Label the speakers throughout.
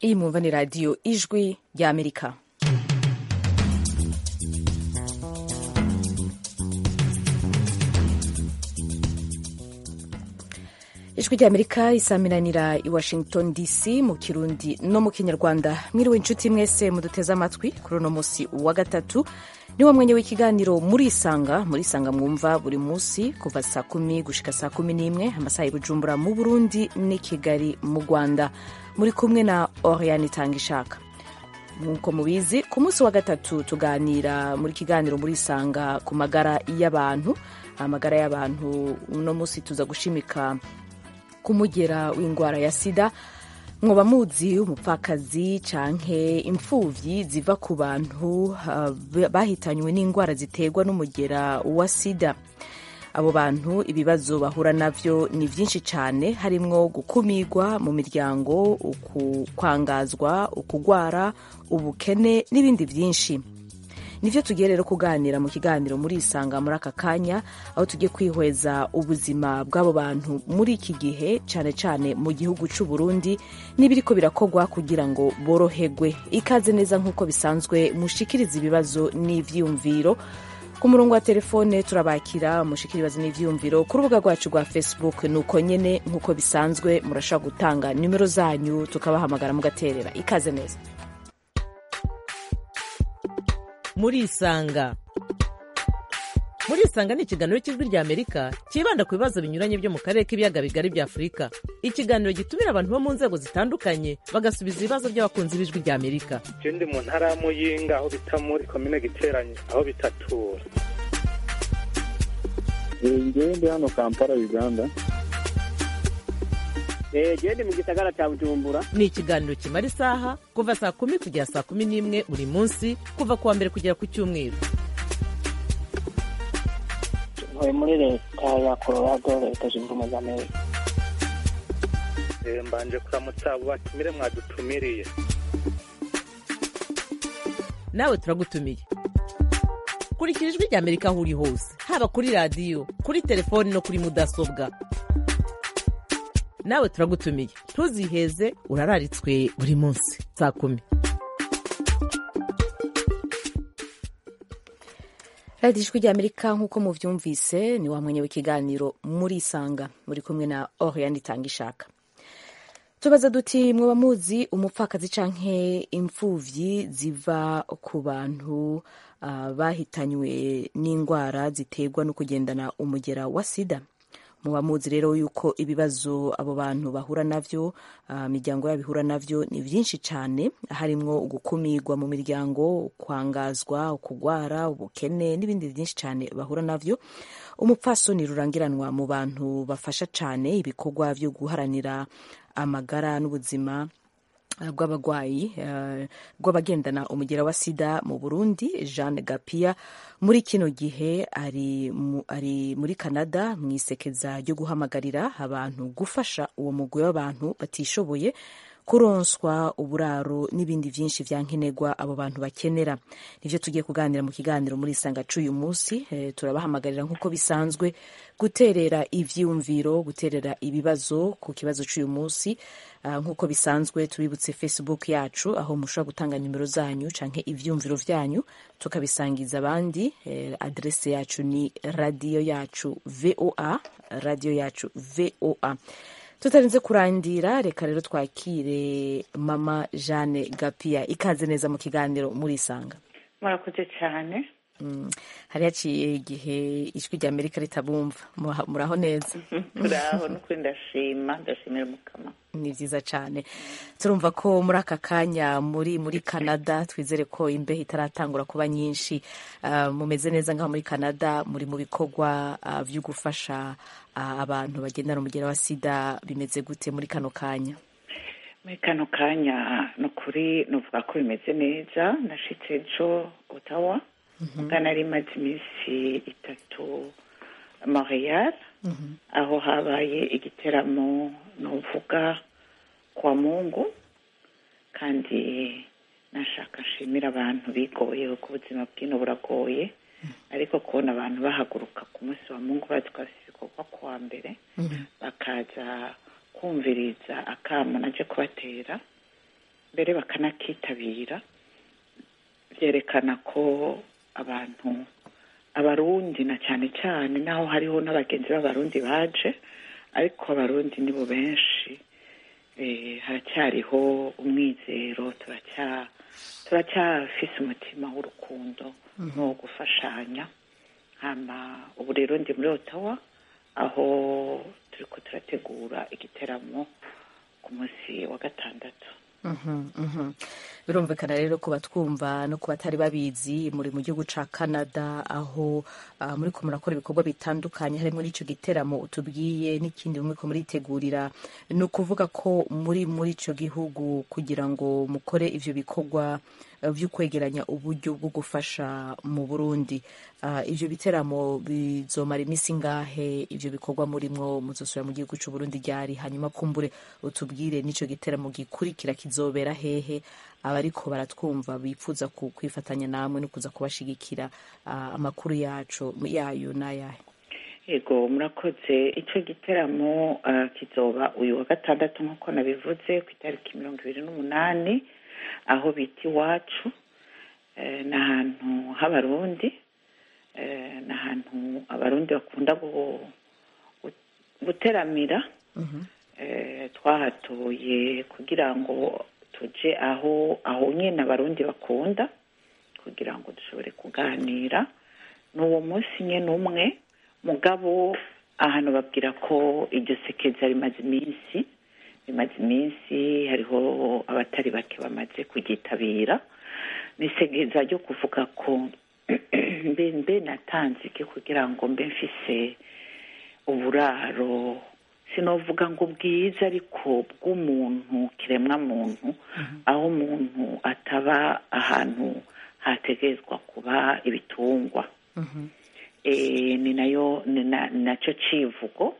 Speaker 1: iyi mwumva ni radiyo ijwi ry'amerika ijwi ry'amerika isaminanira i washington dc mu kirundi no mu kinyarwanda mwiriwe inshuti mwese muduteze amatwi kuri uno munsi wa gatatu niwo mwanya w'ikiganiro murisanga murisanga mwumva buri munsi kuva saa kumi gushika saa kumi n'imwe amasaha i bujumbura mu burundi n'i kigali mu rwanda muri kumwe na oriane itanga ishaka nk'uko mubizi ku munsi wa gatatu tuganira muri kiganiro murisanga ku magara y'abantu amagara y'abantu uno munsi tuza gushimika kumugera w'indwara ya sida mwoba muzi umupfakazi canke imfuvyi ziva ku bantu uh, bahitanywe n'indwara ziterwa n'umugera wa sida abo bantu ibibazo bahura navyo ni vyinshi cane harimwo gukumirwa mu miryango ukwangazwa ukugwara ubukene n'ibindi vyinshi nivyo tugiye rero kuganira mu kiganiro murisanga muri aka kanya aho tugiye kwihweza ubuzima bw'abo bantu muri iki gihe cane cane mu gihugu c'u Burundi n'ibiriko birakorwa kugira ngo boroherwe ikaze neza nk'uko bisanzwe mushikiriza ibibazo n'ivyiyumviro ku murongo wa telefone turabakira mushikira ibibazo n'ivyiyumviro ku rubuga rwacu rwa facebook nuko nyene nk'uko bisanzwe murashobora gutanga nimero zanyu tukabahamagara mugaterera ikaze neza
Speaker 2: murisanga murisanga ni ikiganiro cy'ijwi rya amerika cyibanda ku bibazo binyuranye byo mu karere k'ibiyaga bigari bya afurika ikiganiro gitumira abantu bo mu nzego zitandukanye bagasubiza ibibazo by'abakunzi b'ijwi rya amerika
Speaker 3: je ndi mu ntara ya muyinga aho bita muri komine giteranye aho bitatura
Speaker 4: ngewe ndi hano kampala uganda
Speaker 5: gende mu gisagara cya bujumbura
Speaker 2: ni ikiganiro kimara isaha kuva saa kumi kugera saa kumi n'imwe buri munsi kuva ku wa mbere kugera ku cyumweru
Speaker 6: ntuye muri leta ya colorado leta zunze ubumwe za amerika
Speaker 3: mbanje kuramutsa abo batumire mwadutumiriye
Speaker 2: nawe turagutumiye kurikira ijwi rya amerika aho uri hose haba kuri radiyo kuri telefoni no kuri mudasobwa nawe turagutumiye ntuziheze urararitswe buri munsi saa kumi
Speaker 1: radiyo ijwi rya amerika nk'uko muvyumvise ni wa mwanya w'ikiganiro murisanga muri kumwe na oriane itanga ishaka tubaza duti mwoba muzi umupfakazi canke imfuvyi ziva ku bantu uh, bahitanywe n'indwara ziterwa no kugendana umugera wa sida muba muzi rero yuko ibibazo abo bantu bahura navyo imiryango uh, yabo ihura navyo ni vyinshi cane harimwo gukumirwa mu miryango kwangazwa ukugwara ubukene n'ibindi vyinshi cane bahura navyo umupfasoni rurangiranwa mu bantu bafasha cane ibikorwa vyo guharanira amagara n'ubuzima bw'abagwayi bw'abagendana umugera wa sida mu burundi jeanne gapia muri kino gihe ari, mu, ari muri canada mu isekeza ryo guhamagarira abantu gufasha uwo mugwi w'abantu batishoboye kuronswa uburaro n'ibindi vyinshi vya nkenerwa abo bantu bakenera nivyo tugiye kuganira mu kiganiro muri isanga c'uyu munsi e, turabahamagarira nk'uko bisanzwe guterera ivyiyumviro guterera ibibazo ku kibazo c'uyu munsi uh, nk'uko bisanzwe tubibutse facebook yacu aho mushobora gutanga nimero zanyu canke ivyiyumviro vyanyu tukabisangiza abandi e, adrese yacu ni radio yacu voa radio yacu voa tutarinze kurandira reka rero twakire mama jeanne gapia ikaze neza mu kiganiro murisanga
Speaker 7: murakoze cyane
Speaker 1: mm. hari haciye igihe ijwi rya amerika ritabumva muraho neza
Speaker 7: turaho nukuri ndashima ndashimira mukama
Speaker 1: ni vyiza cane turumva ko muri aka kanya muri muri canada twizere ko imbeho itaratangura kuba nyinshi uh, mumeze neza ngaho muri canada muri mu bikorwa uh, vyo gufasha uh, abantu bagendana umugera wa sida bimeze gute muri kano kanya
Speaker 7: muri kano kanya ni ukuri nuvuga ko bimeze neza nashitse ejo otawa muga nari maze iminsi itatu montreal aho habaye igiteramo nuvuga kwa mungu kandi nashaka nshimira abantu bigoye kuko ubuzima bwino buragoye ariko kubona abantu bahaguruka ku munsi wa mungu bazi ko bafite ibikorwa kuwa mbere bakaza kumviriza akamo naje kubatera mbere bakanakitabira byerekana ko abantu abarundi na cyane cyane naho hariho n'abagenzi b'abarundi baje ariko abarundi nibo benshi eh, haracyariho umwizero turacya turacyafise umutima w'urukundo no gufashanya hama ubu rero ndi muri otawa aho turiko turategura igiteramo ku munsi wa gatandatu
Speaker 1: Mhm, mhm. birumvikana rero ku batwumva no ku batari babizi muri mu gihugu ca canada aho uh, muriko murakora ibikorwa bitandukanye harimo n'ico giteramo utubwiye n'ikindi muriko muritegurira ni ukuvuga ko muri muri ico gihugu kugira ngo mukore ivyo bikorwa uh, vyo kwegeranya uburyo bwo gufasha mu burundi uh, ivyo biteramo bizomara imisi ngahe ivyo bikorwa murimwo muzosubira mu gihugu c'uburundi ryari hanyuma kumbure utubwire n'ico giteramo gikurikira kizobera hehe abariko baratwumva bifuza ku- kwifatanya namwe no kuza kubashigikira uh, amakuru yacu yayo n'ayahe
Speaker 7: yego murakoze icyo giteramo ah, kizoba uyu wa gatandatu nk'uko nabivuze ku itariki mirongo ibiri n'umunani aho bita iwacu Eh, ni ahantu h'abarundi Eh, ni ahantu abarundi bakunda gu- gu- guteramira Eh, twahatoye kugira ngo tuje aho aho nyine abarundi bakunda kugira ngo dushobore kuganira ni uwo munsi nyine umwe mugabo ahantu babwira ko iryo sekeza rimaze iminsi rimaze iminsi hariho abatari bake bamaze kuryitabira ni isekeza ryo kuvuga ko mbe mbe natanze iki kugira ngo mbe mfise uburaro sinovuga ngo bwiza ariko bw'umuntu kiremwa muntu aho umuntu ataba ahantu hategerezwa kuba ibitungwa Eh, ni nayo ni na- ni nacyo civugo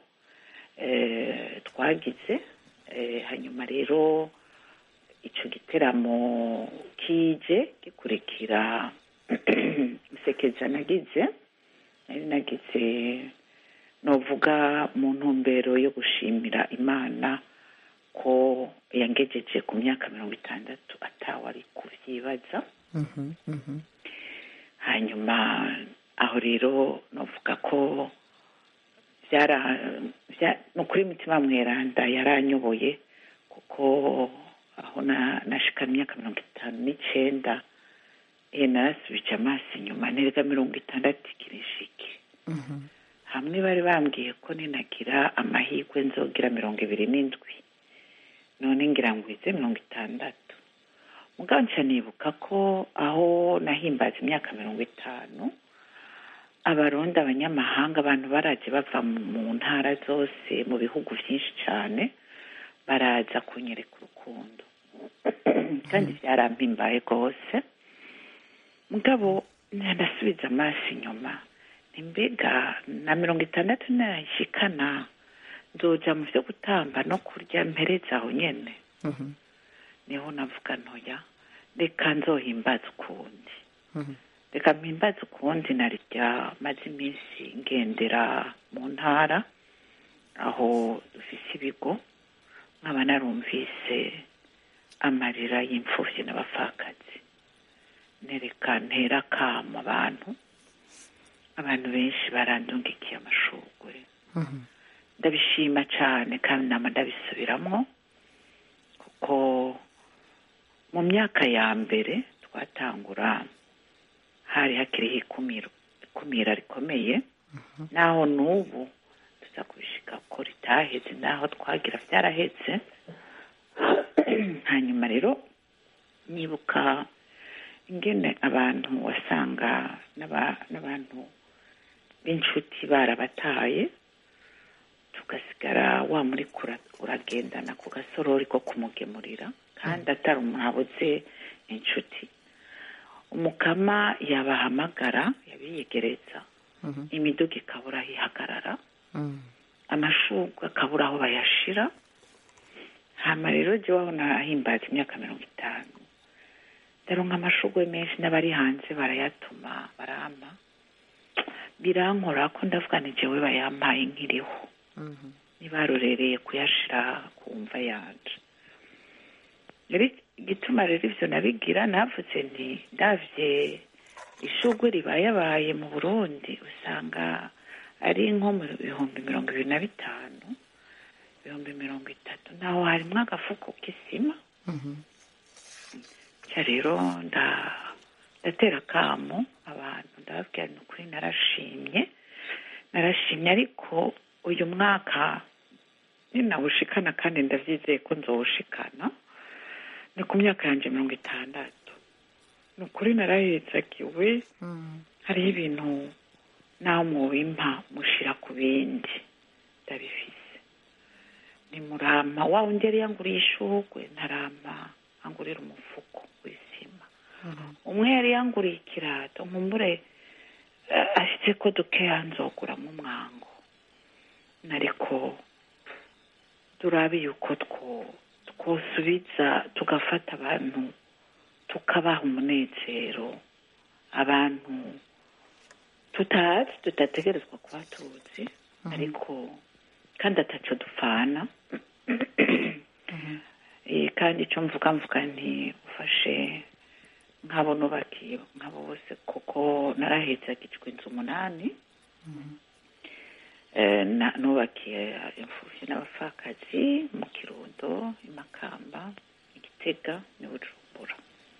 Speaker 7: eh, twagize Eh, hanyuma rero ico giteramo kije gikurikira isekeza nagize nari nagize novuga mu ntumbero yo gushimira imana ko yangejeje ku myaka mirongo itandatu atawe ari kuvyibaza
Speaker 1: Mhm, mhm.
Speaker 7: hanyuma aho rero novuga ko byara bya- ni ukuri mutima mweranda yaranyoboye kuko aho na- nashikana imyaka mirongo itanu n'icenda eh, narasubije amaso inyuma nerega mirongo itandatu ikirishiki
Speaker 1: Mhm.
Speaker 7: hamwe bari bambwiye ko ninagira amahirwe nzogira mirongo ibiri n'indwi none ngira ngo ize mirongo itandatu mugabo nca nibuka ko aho nahimbaza imyaka mirongo itanu abarundi abanyamahanga abantu baraje bava mu mu ntara zose mu bihugu byinshi cyane baraza kunyereka urukundo kandi byarampimbaye rwose mugabo ndasubiza amaso inyuma nti mbega na mirongo itandatu nayishikana nzoja mu byo gutamba no kurya mpereza aho nyene
Speaker 1: Mhm.
Speaker 7: niho navuga ntoya reka nzohimbaza ukundi
Speaker 1: Mhm.
Speaker 7: reka mpimbaze ukundi narya maze iminsi ngendera mu ntara aho dufise ibigo nkaba narumvise amarira y'imfuvyi n'abapfakazi nereka ntera kama abantu abantu benshi barandungikiye amashurwe
Speaker 1: Mhm.
Speaker 7: ndabishima cyane kandi nama ndabisubiramwo kuko mu myaka ya mbere twatangura hari hakiriho ikumiro ikumira rikomeye naho n'ubu tuza kubishika ko ritaheze naho twagira byarahetse hanyuma rero nibuka ingene abantu wasanga n'aba- n'abantu b'inshuti barabataye tugasigara wa muri kura- uragendana ku gasorori ko kumugemurira kandi atari umuntu abuze inshuti umukama yabahamagara yabiyegereza
Speaker 1: Mhm.
Speaker 7: imiduga ikabura aho ihagarara
Speaker 1: Mhm.
Speaker 7: amashurwe akabura aho bayashira hama rero jyewe aho nahimbaza imyaka mirongo itanu ndaronka amashurwe menshi n'abari hanze barayatuma barampa birankora ko ndavuga ni jewe bayampaye nkiriho
Speaker 1: Mhm.
Speaker 7: ntibarorereye kuyashira ku mva yanje rero igituma rero ivyo nabigira navuze nti ndavye ishugwe ribayabaye mu burundi usanga ari nko mu bihumbi mirongo ibiri na bitanu ibihumbi mirongo itatu naho harimwo agafuko k'isima nca rero nda- ndatera akamo abantu ndababwira ni ukuri narashimye narashimye ariko uyu mwaka ninawushikana kandi ndavyizeye ko nzowushikana ni ku myaka yanje mirongo itandatu ni ukuri narahezagiwe hariho ibintu naho mubimpa mushira ku bindi ndabifise ni murama wa wundi yari yanguriye ishurwe ntarama angurira umufuko w'isima umwe yari yanguriye ikirato nkumbure eh, ashitse ko dukeya nzoguramo umwango nariko turabe yuko two- twosubiza tugafata abantu tukabaha umunezero abantu tutazi tutategerezwa kuba tuzi ariko kandi ataco dupfana Eh, kandi icyo mvuga mvuga nti ufashe nk'abo nubakiye nk'abo bose kuko narahezagijwe inzu umunani Eh, na- nubakiye imfuvyi n'abapfakazi mu kirundo i makamba i gitega n'i bujumbura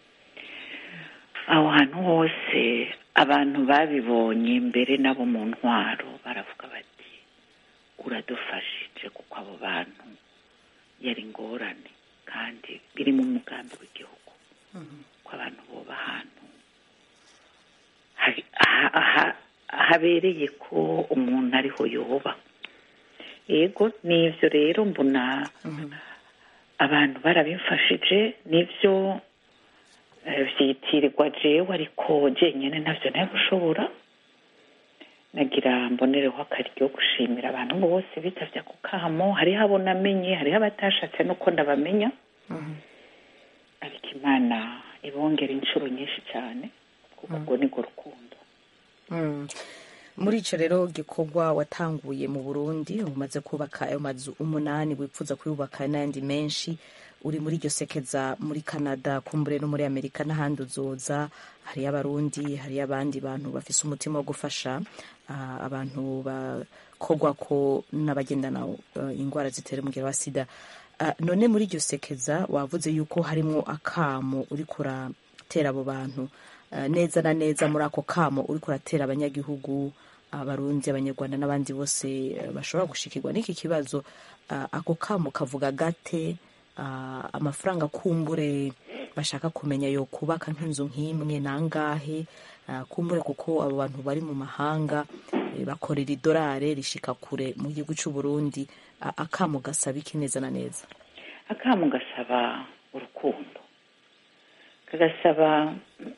Speaker 7: aho hantu hose abantu babibonye mbere nabo mu ntwaro baravuga bati uradufashije kuko abo bantu yari ingorane kandi biri mu mugambi w'igihugu ko abantu boba ahantu hari- ha- ha- habereye ko umuntu ariho yoba yego n'ivyo rero mbona abantu barabimfashije nivyo eh, vyitirirwa jewe ariko jenyene ntavyo nayo gushobora nagira mbonereho akaryo gushimira abantu bose bitavye ako kamo hariho abo namenye hariho abatashatse nuko ndabamenya ariko imana ibongera inshuro nyinshi cyane kuko ubwo nibwo rukundo
Speaker 1: Mm. muri ico rero gikorwa watanguye mu burundi umaze kubaka ayo mazu umunani wifuza kuyubaka n'ayandi menshi uri muri iryo sekeza muri canada kumbure no muri amerika n'ahandi uzoza hariyo abarundi hariyo abandi bantu bafise umutima wo gufasha ah, abantu bakogwako n'abagendana uh, ingwara zitera umugero wa sida Ah, none muri iryo sekeza wavuze yuko harimwo akamo uriko uratera abo bantu Ah, neza na neza muri ako kamo uriko uratera abanyagihugu abarundi abanyarwanda n'abandi bose eh, bashobora gushikirwa n'iki kibazo Ah, ako kamo kavuga gate Ah, amafaranga kumbure bashaka kumenya yo kubaka nk'inzu nk'imwe nangahe Ah, kumbure kuko abo bantu bari mu mahanga eh, bakorera idolare rishika kure mu gihugu c'u Burundi Ah, akamo gasaba iki neza na neza
Speaker 7: akamu gasaba urukundo kagasaba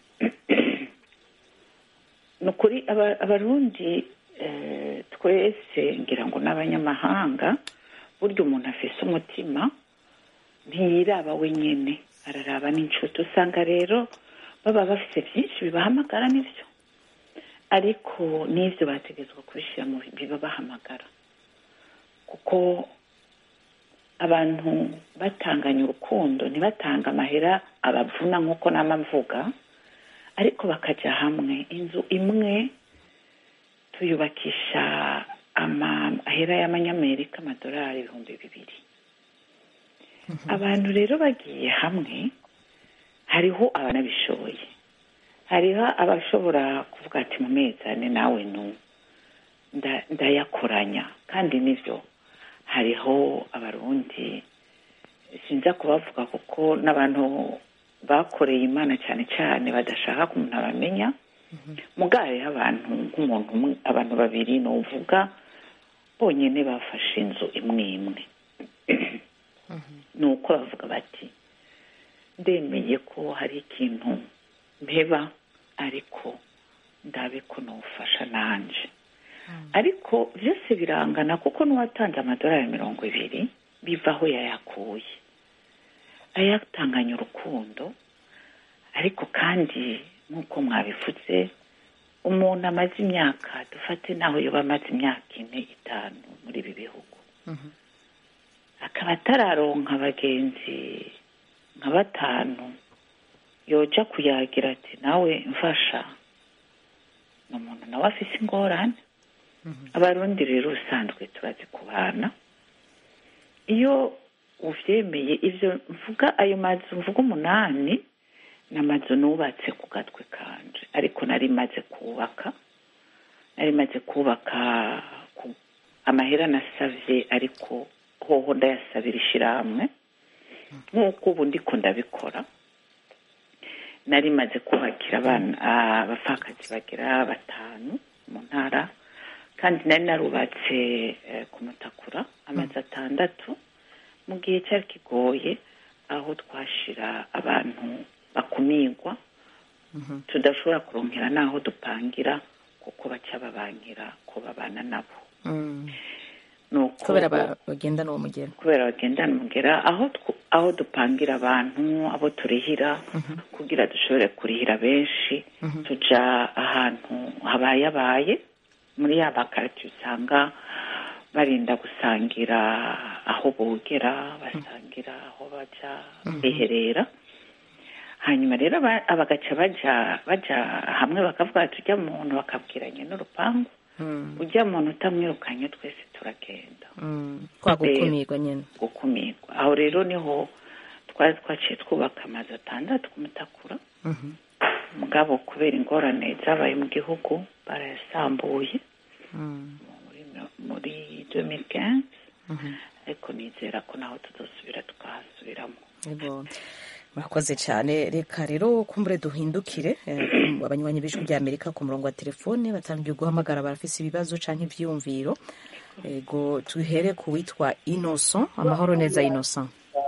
Speaker 7: ni ukuri aba- abarundi eh, twese ngira ngo n'abanyamahanga burya umuntu afise umutima ntiyiraba wenyine araraba n'inshuti usanga rero baba bafise byinshi bibahamagara n'ibyo ariko n'ibyo bategetswe kubishyira mu bibabahamagara kuko abantu batanganya urukundo ntibatanga amahera abavuna nk'uko nama mvuga ariko bakajya hamwe inzu imwe tuyubakisha amahera y'amanyamerika amadolari ibihumbi bibiri abantu rero bagiye hamwe hariho abanabishoboye hariho abashobora kuvuga ati mu mezi ane nawe nu nda- ndayakoranya kandi nivyo hariho abarundi sinza kubavuga kuko n'abantu bakoreye imana cyane cyane badashaka ko umuntu abamenya mugabo hariho abantu nk'umuntu umwe abantu babiri nuvuga bonyine bafashe inzu imwe imwe ni uko bavuga bati ndemeye ko hari ikintu mpeba ariko ndabe ko nufasha nanje ariko byose birangana kuko n'uwatanze amadolari mirongo ibiri biva aho yayakuye ayatanganya urukundo ariko kandi nk'uko mwabivuze umuntu amaze imyaka dufate naho yoba amaze imyaka ine itanu muri ibi bihugu akaba atararonka abagenzi nka batanu yoja kuyagira ati nawe mfasha ni umuntu nawe afise ingorane abarundi rero usanzwe turazi kubana iyo uvyemeye ivyo mvuga ayo mazu mvuga umunani ni amazu nubatse ku gatwe kanje ariko nari maze kubaka nari maze kubaka ku- amahera nasavye ariko hoho ndayasabira ishirahamwe nk'uko ubu ndiko ndabikora nari maze kubakira abana abapfakazi bagera batanu mu ntara kandi nari narubatse eh, ku mutakura amazu atandatu mu gihe cyari kigoye aho twashira abantu bakumirwa tudashobora kuronkera n'aho dupangira kuko baca babangira ko babana nabo
Speaker 1: Mm.
Speaker 7: nuko
Speaker 1: kubera ba- bagendana uwo mugero
Speaker 7: kubera bagendana umugera aho tw- aho dupangira abantu abo turihira kugira dushobore kurihira benshi tuja ahantu habayabaye muri ya makaritiye usanga barinda gusangira aho bogera basangira aho baja biherera hanyuma rero aba- abagaca baja baja hamwe bakavuga bati ujya muntu bakabwiranye n'urupangu
Speaker 1: Mm.
Speaker 7: ujya muntu utamwirukanye twese turagenda
Speaker 1: Mm. kwa gukumirwa nyine
Speaker 7: gukumirwa aho rero niho twari twaciye twubaka amazu atandatu ku mutakura
Speaker 1: Mhm.
Speaker 7: mugabo kubera ingorane zabaye mu gihugu barayasambuye
Speaker 1: Mm.
Speaker 7: muri muri 2015
Speaker 1: Mhm.
Speaker 7: ariko nizera ko naho tuzosubira tukahasubiramo
Speaker 1: Yego. murakoze cyane reka rero kumbure duhindukire eh, abanywanyi b'ijwi rya amerika ku murongo wa telefone batangiye guhamagara barafise ibibazo canke ivyiyumviro ego tuhere ku witwa innocent amahoro neza innocent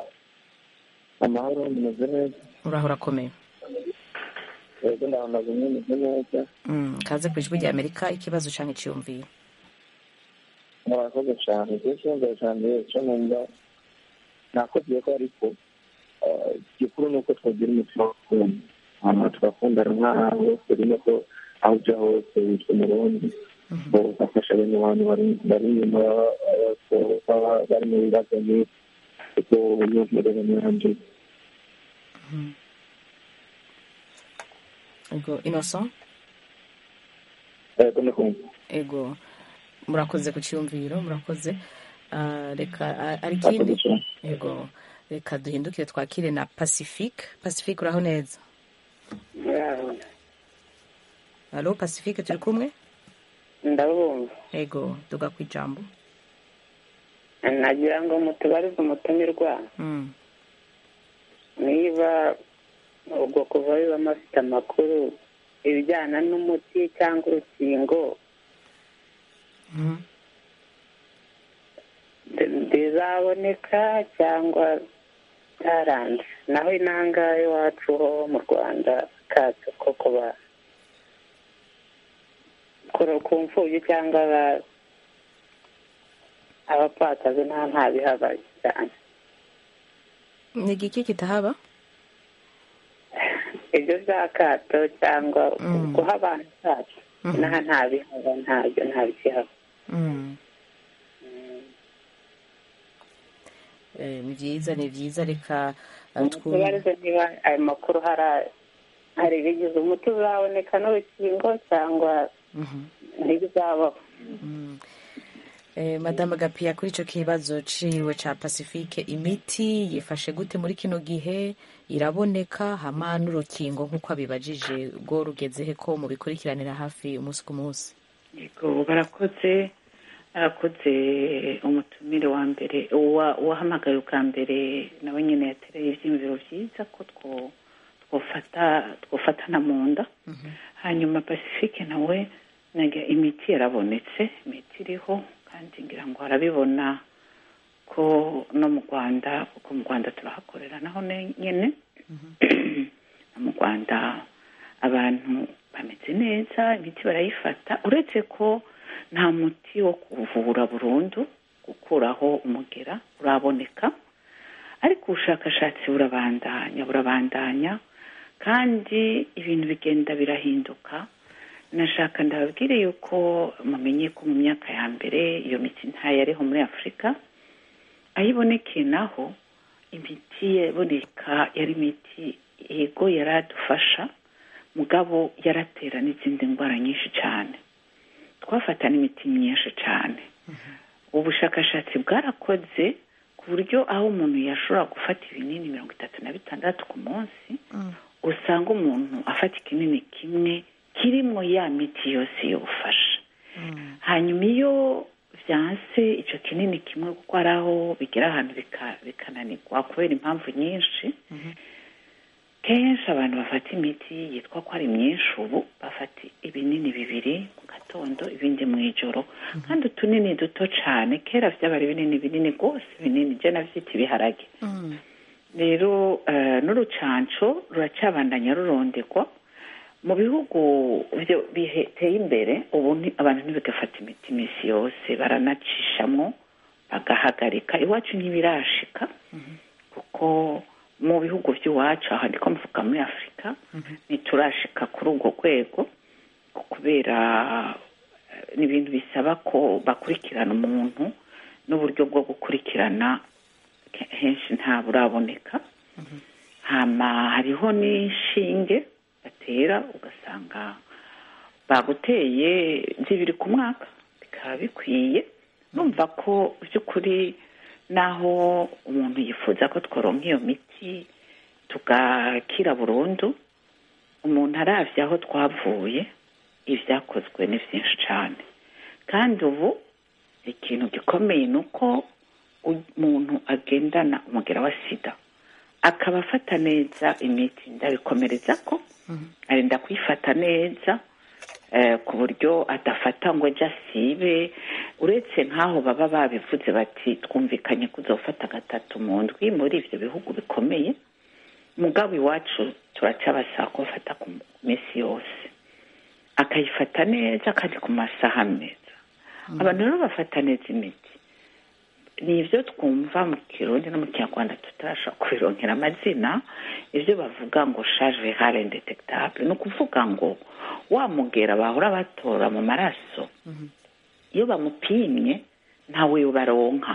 Speaker 4: amahoro meze neza
Speaker 1: uraho urakomeye
Speaker 4: yego ndahamaze meze neza
Speaker 1: Mm, kaze ku ijwi rya amerika ikibazo canke iciyumviro
Speaker 4: murakoze cyane ibyo kibazo cyane cyo numva nakoze ko ariko eh, igikuru ni uko twagira umutima wo gukunda hanyuma tugakundana nk'aho turimo ko aho ujya hose witwa umurundi ugafasha bene abantu bari- bari inyuma baba- baba bari mu bibazo nk'ibi kuko unyumvire nanjye
Speaker 1: ego innocent
Speaker 4: yego ni kumva
Speaker 1: ego murakoze ku ciyumviro murakoze Ah, reka ah, ari
Speaker 4: murakoze
Speaker 1: ikindi
Speaker 4: cyane
Speaker 1: ego reka duhindukire twakire na pacifique pacifique uraho neza alo pacifique turi kumwe
Speaker 5: ndabumva
Speaker 1: ego duga ku ijambo
Speaker 5: nagira ngo mutubarize umutumirwa
Speaker 1: Mm.
Speaker 5: niba ubwo kuva bibamo afite amakuru ibijyana n'umuti cyangwa urukingo
Speaker 1: Mhm.
Speaker 5: ndi- bizaboneka cyangwa byaranze naho inanga iwacu ho mu rwanda kacu ko kuba ku- ku mfubyi cyangwa aba- abapfakazi nta nta bihabaye cyane
Speaker 1: ni igiki kitahaba
Speaker 5: ibyo bya kato cyangwa
Speaker 1: Mm.
Speaker 5: guha abantu kato
Speaker 1: Mhm.
Speaker 5: naha nta bihaba ntabyo nta bikihaba
Speaker 1: Mm. Eh, ni byiza ni byiza reka ah, twumve
Speaker 5: tubarize niba ayo makuru hari hari ibigize umuti uzaboneka n'urukingo cyangwa
Speaker 1: Mhm.
Speaker 5: ntibizabaho
Speaker 1: Mm. Eh, madame gapiya kuri icyo kibazo ciwe ca pacifique imiti yifashe gute muri kino gihe iraboneka hama n'urukingo nk'uko abibajije rwo rugeze he ko mubikurikiranira hafi umunsi ku munsi
Speaker 7: yego barakoze arakoze umutumire wa mbere uwa- uwahamagaye ubwa mbere nawe nyine yatereye ibyiyumviro byiza ko two- twofata twofatana mu nda hanyuma pacifique nawe naga imiti yarabonetse imiti iriho kandi ngira ngo arabibona ko no mu rwanda kuko mu rwanda turahakorera naho ne- nyine no mu rwanda abantu bameze neza imiti barayifata uretse ko nta muti wo kuvura burundu gukuraho umugera uraboneka ariko ubushakashatsi burabandanya burabandanya kandi ibintu bigenda birahinduka nashaka ndababwire yuko mumenye ko mu myaka ya mbere iyo miti ntayo yariho muri afurika aho ibonekeye naho imiti yaboneka yari imiti yego yaradufasha mugabo yaratera n'izindi ndwara nyinshi cyane twafata n'imiti myinshi cyane ubushakashatsi bwarakoze ku buryo aho umuntu yashobora gufata ibinini mirongo itatu na bitandatu ku munsi usanga umuntu afata ikinini kimwe kirimo ya miti yose yofasha hanyuma iyo byanse icyo kinini kimwe kuko hari aho bigera ahantu bika- bikananirwa kubera impamvu nyinshi kenshi abantu bafata imiti yitwa ko ari myinshi ubu bafata ibinini bibiri mu gatondo ibindi mu ijoro kandi utunini duto cyane kera byaba ari binini binini rwose binini jya nabyita ibiharage rero eh, n'urucanco ruracyabandanya rurondegwa mu bihugu byo biteye imbere ubu ni- abantu ntibigafata imiti iminsi yose baranacishamo bagahagarika iwacu ntibirashika kuko mu bihugu by'iwacu aha ndiko mvuga muri afurika ntiturashika kuri urwo rwego kubera eh, ni ibintu bisaba ko bakurikirana umuntu n'uburyo bwo gukurikirana ke- henshi nta buraboneka hama hariho n'inshinge batera ugasanga baguteye zibiri ku mwaka bikaba bikwiye numva ko by'ukuri naho umuntu yifuza ko tworonka iyo miti tugakira burundu umuntu aravye aho twavuye ibyakozwe ni byinshi cyane kandi ubu ikintu gikomeye ni uko umuntu agendana umugera wa sida akaba afata neza imiti ndabikomereza ko arinda kuyifata neza eh, ku buryo adafata ngo ajye asibe uretse nk'aho baba babivuze bati twumvikanye ko uzofata gatatu mu ndwi muri ibyo bihugu bikomeye mugabo iwacu turacyabasaba ko bafata ku minsi yose akayifata neza kandi ku masaha meza abantu rero bafata neza imiti ni ibyo twumva mu kirundi no mu kinyarwanda tutarashobora kubironkera amazina ibyo bavuga ngo charge virale indetectable ni ukuvuga ngo wa mugera bahora batora mu maraso iyo bamupimye ntawe baronka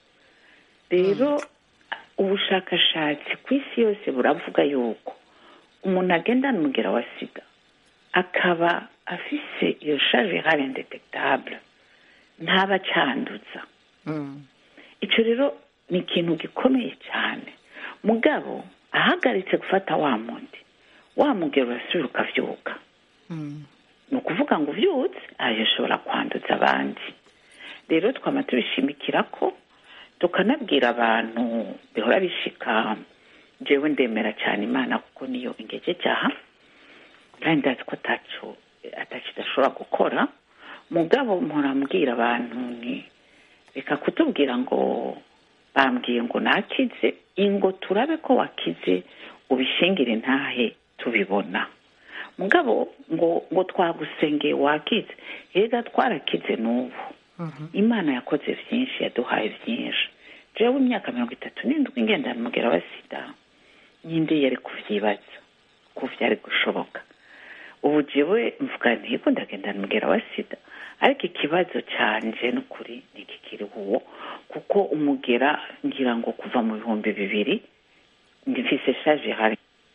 Speaker 7: rero ubushakashatsi ku isi yose buravuga yuko umuntu agendana umugera wa sida akaba afise iyo charge virale indetectable ntaba acyanduza icyo rero ni ikintu gikomeye cyane mugabo ahagaritse gufata wa mundi wa mugero urasubira ukabyuka ni ukuvuga ngo ubyutse ayo ushobora kwanduza abandi rero twaba tubishimikira ko tukanabwira abantu bihora bishika jewe ndemera cyane imana kuko niyo ingege cyaha kandi ndazi ko ataco ataco idashobora gukora mugabo murambwira abantu ni reka kutubwira ngo bambwiye ngo nakize ingo turabe ko wakize ubishingire ntahe tubibona mugabo ngo ngo twagusengeye wakize rega twarakize n'ubu imana yakoze byinshi yaduhaye byinshi jewe imyaka mirongo itatu n'indwi ngendana umugera wa sida nyindi yari kuvyibaza ko vyari gushoboka ubu jewe mvuga ntiko ndagendana umugera wa sida ariko ikibazo canje n'ukuri ntikikiri uwo kuko umugera ngira ngo kuva mu bihumbi bibiri ndifise shaje hari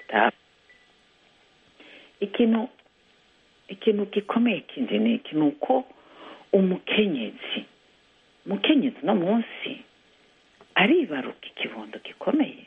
Speaker 7: ikintu ikintu gikomeye kindi ni iki ni uko umukenyezi umukenyezi no munsi aribaruka ikibondo gikomeye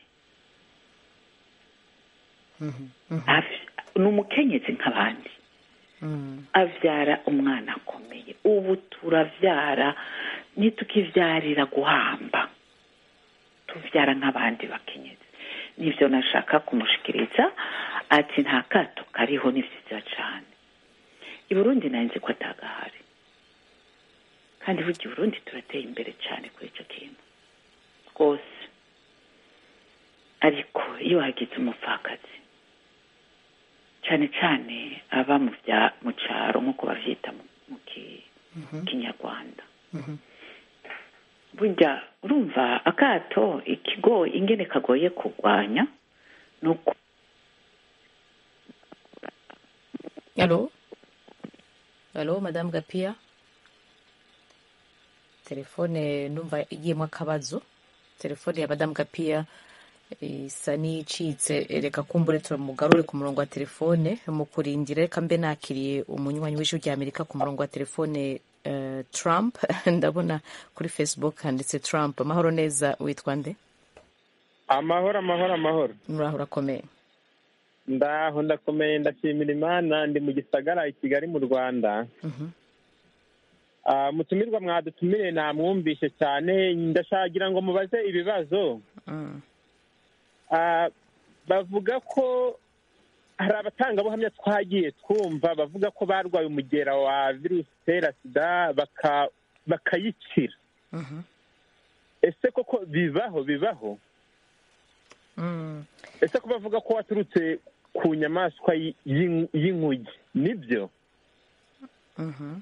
Speaker 7: Av- ni umukenyezi nk'abandi abyara umwana akomeye ubu turabyara ntitukibyarira guhamba tubyara nk'abandi bakenyezi nibyo nashaka kumushikiriza ati nta kato kariho ni byiza cyane i burundi nanjye ko atagahari kandi burya i burundi turateye imbere cyane kuri icyo kintu rwose ariko iyo hagize umupfakazi cyane cyane aba mu bya mu cyaro nk'uko bavyita mu mu ki- kinyarwanda burya urumva akato ikigo ingene kagoye kurwanya ni uko
Speaker 1: Allô Allô, Madame Gapia telefone numva igiyemo akabazo telefone ya Madame Gapia isa n'icitse reka kumbure turamugarure ku murongo wa telefone mu kurindira reka mbe nakiriye umunywanyi w'ijwi rya amerika ku murongo wa telefone eh, trump ndabona kuri facebook handitse trump amahoro neza witwa nde
Speaker 8: amahoro amahoro amahoro
Speaker 1: muraho urakomeye
Speaker 8: ndaho ndakomeye ndashimira imana ndi mu gisagara i kigali mu rwanda
Speaker 1: Mhm.
Speaker 8: Ah, mutumirwa mwadutumire namwumvishe cyane ndashagira ngo mubaze ibibazo
Speaker 1: Mm.
Speaker 8: Ah, bavuga ko hari abatangabuhamya twagiye twumva bavuga ko barwaye umugera wa virusi itera sida baka- bakayikira
Speaker 1: Mhm.
Speaker 8: ese koko bibaho bibaho
Speaker 1: Mm.
Speaker 8: ese ko bavuga ko waturutse ku nyamaswa y- y'in- y'inkuge nibyo
Speaker 1: Mhm.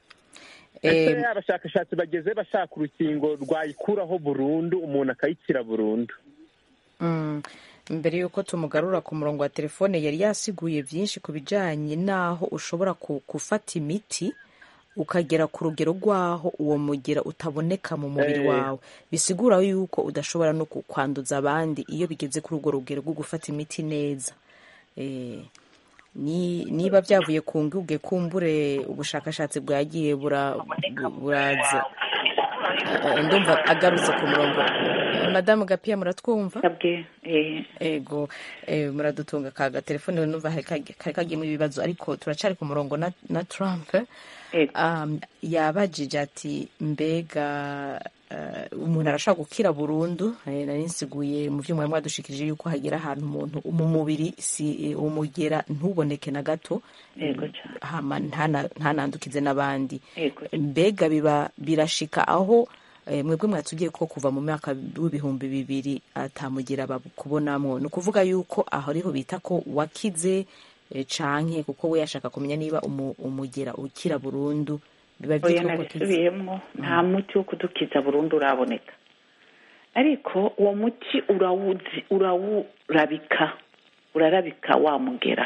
Speaker 8: ese
Speaker 1: Eh,
Speaker 8: abashakashatsi bageze bashaka urukingo rwayikuraho burundu umuntu akayikira burundu
Speaker 1: Mm. mbere y'uko tumugarura ku murongo wa telefone yari yasiguye byinshi ku bijyanye n'aho ushobora ku- gufata imiti ukagera ku rugero rw'aho uwo mugera utaboneka mu mubiri
Speaker 8: Eh.
Speaker 1: wawe bisigura yuko udashobora no ku- kwanduza abandi iyo bigeze kuri urwo rugero rwo gufata imiti neza Eh, ni niba byavuye ku nguge kumbure ubushakashatsi bwagiye bura- bu- buraza Eh, ndumva agarutse ku murongo Eh, madamu gapiya muratwumva
Speaker 7: sabwe eh,
Speaker 1: ego eh, muradutunga ka gatelefone numva hari kagi- kari kagiyemo ibibazo ariko turacari ku murongo na, na trump
Speaker 7: Ego.
Speaker 1: um, yabajije ati mbega uh, umuntu arashobora gukira burundu eh, nari nsiguye mu byo mwari mwadushikirije yuko hagera ahantu umuntu mu mubiri si umugera ntuboneke na gato
Speaker 7: Yego cyane.
Speaker 1: hama ntana- ntanandukize n'abandi
Speaker 7: Yego.
Speaker 1: mbega biba birashika aho eh, mwebwe mwatubwiye ko kuva mu mwaka w'ibihumbi bibiri atamugira babukubonamo ni ukuvuga yuko aho ariho bita ko wakize eh, canke kuko we yashaka kumenya niba umu- umugera ukira burundu biba
Speaker 7: oya
Speaker 1: byitwa ko akize
Speaker 7: nabisubiyemo nta muti wo kudukiza burundu uraboneka ariko uwo muti urawuzi urawurabika urarabika wamugera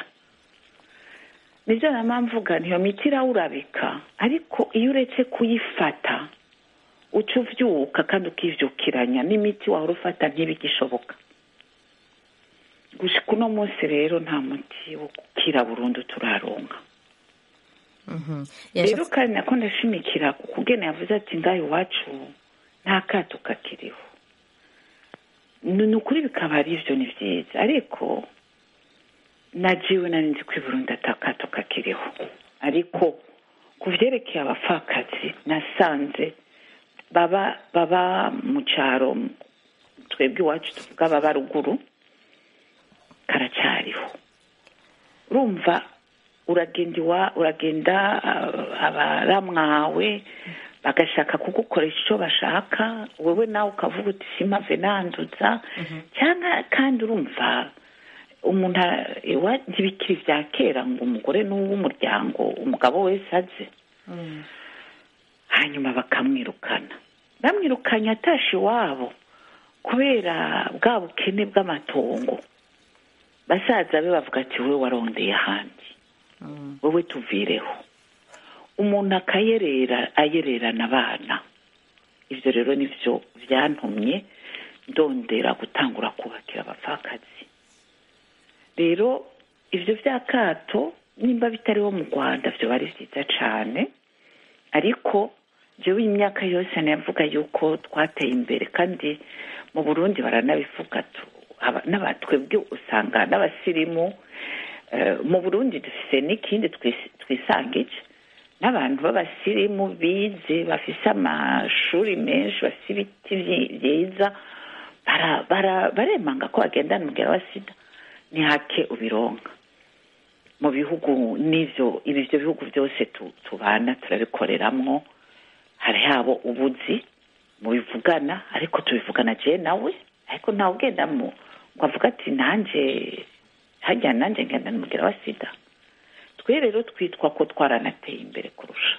Speaker 7: nibyo nama mvuga niyo miti irawurabika ariko iyo uretse kuyifata uca uvyuka kandi ukivyukiranya n'imiti wahora ufata ntibigishoboka gushika uno munsi rero nta muti wo gukira burundu turaronka
Speaker 1: Mhm.
Speaker 7: rero
Speaker 1: Yashatse-
Speaker 7: kandi nako ndashimikira ku kugena yavuze ati ngaho iwacu nta kato kakiriho ni ni ukuri bikaba ari byo ni byiza ariko najiwe nari nzi ko i burundi ata kato kakiriho ariko ku vyerekeye abapfakazi nasanze baba baba mu cyaro twebwe iwacu tuvuga baba ruguru karacyariho urumva uragenda iwa uragenda ah, abaramwawe bagashaka kugukoresha icyo bashaka wowe nawe ukavuga uti simpave nanduza cyangwa kandi urumva umuntu a- iwa- ntibikiri bya kera ngo umugore ni uw'umuryango umugabo wese aze hanyuma bakamwirukana bamwirukanye atashe iwabo kubera bwa bukene bw'amatongo basaza be bavuga ati wowe warondeye ahandi wowe tuvireho umuntu akayerera ayererana abana ibyo rero nibyo byantumye ndondera gutangura kubakira abapfakazi rero ibyo bya kato nimba bitariho mu rwanda byo ari byiza cyane ariko jewe imyaka yose navuga yuko twateye imbere kandi mu burundi baranabivuga tu- aba- n'aba- twebwe usanga n'abasirimu eh, mu burundi dufise n'ikindi twis- twisangije n'abantu b'abasirimu bize bafise amashuri menshi bafise ibiti vyi- vyiza bara- bara- baremanga ko bagendana umugera wa sida ni hake ubironka mu bihugu n'ivyo ibi byo bihugu byose tu- tubana turabikoreramwo hari habo ubuzi mubivugana ariko tubivugana je nawe ariko ntawe ugenda mu ngo avuga ati nanjye hajya nanjye ngenda n'umugera wa sida twe rero twitwa ko twaranateye imbere kurusha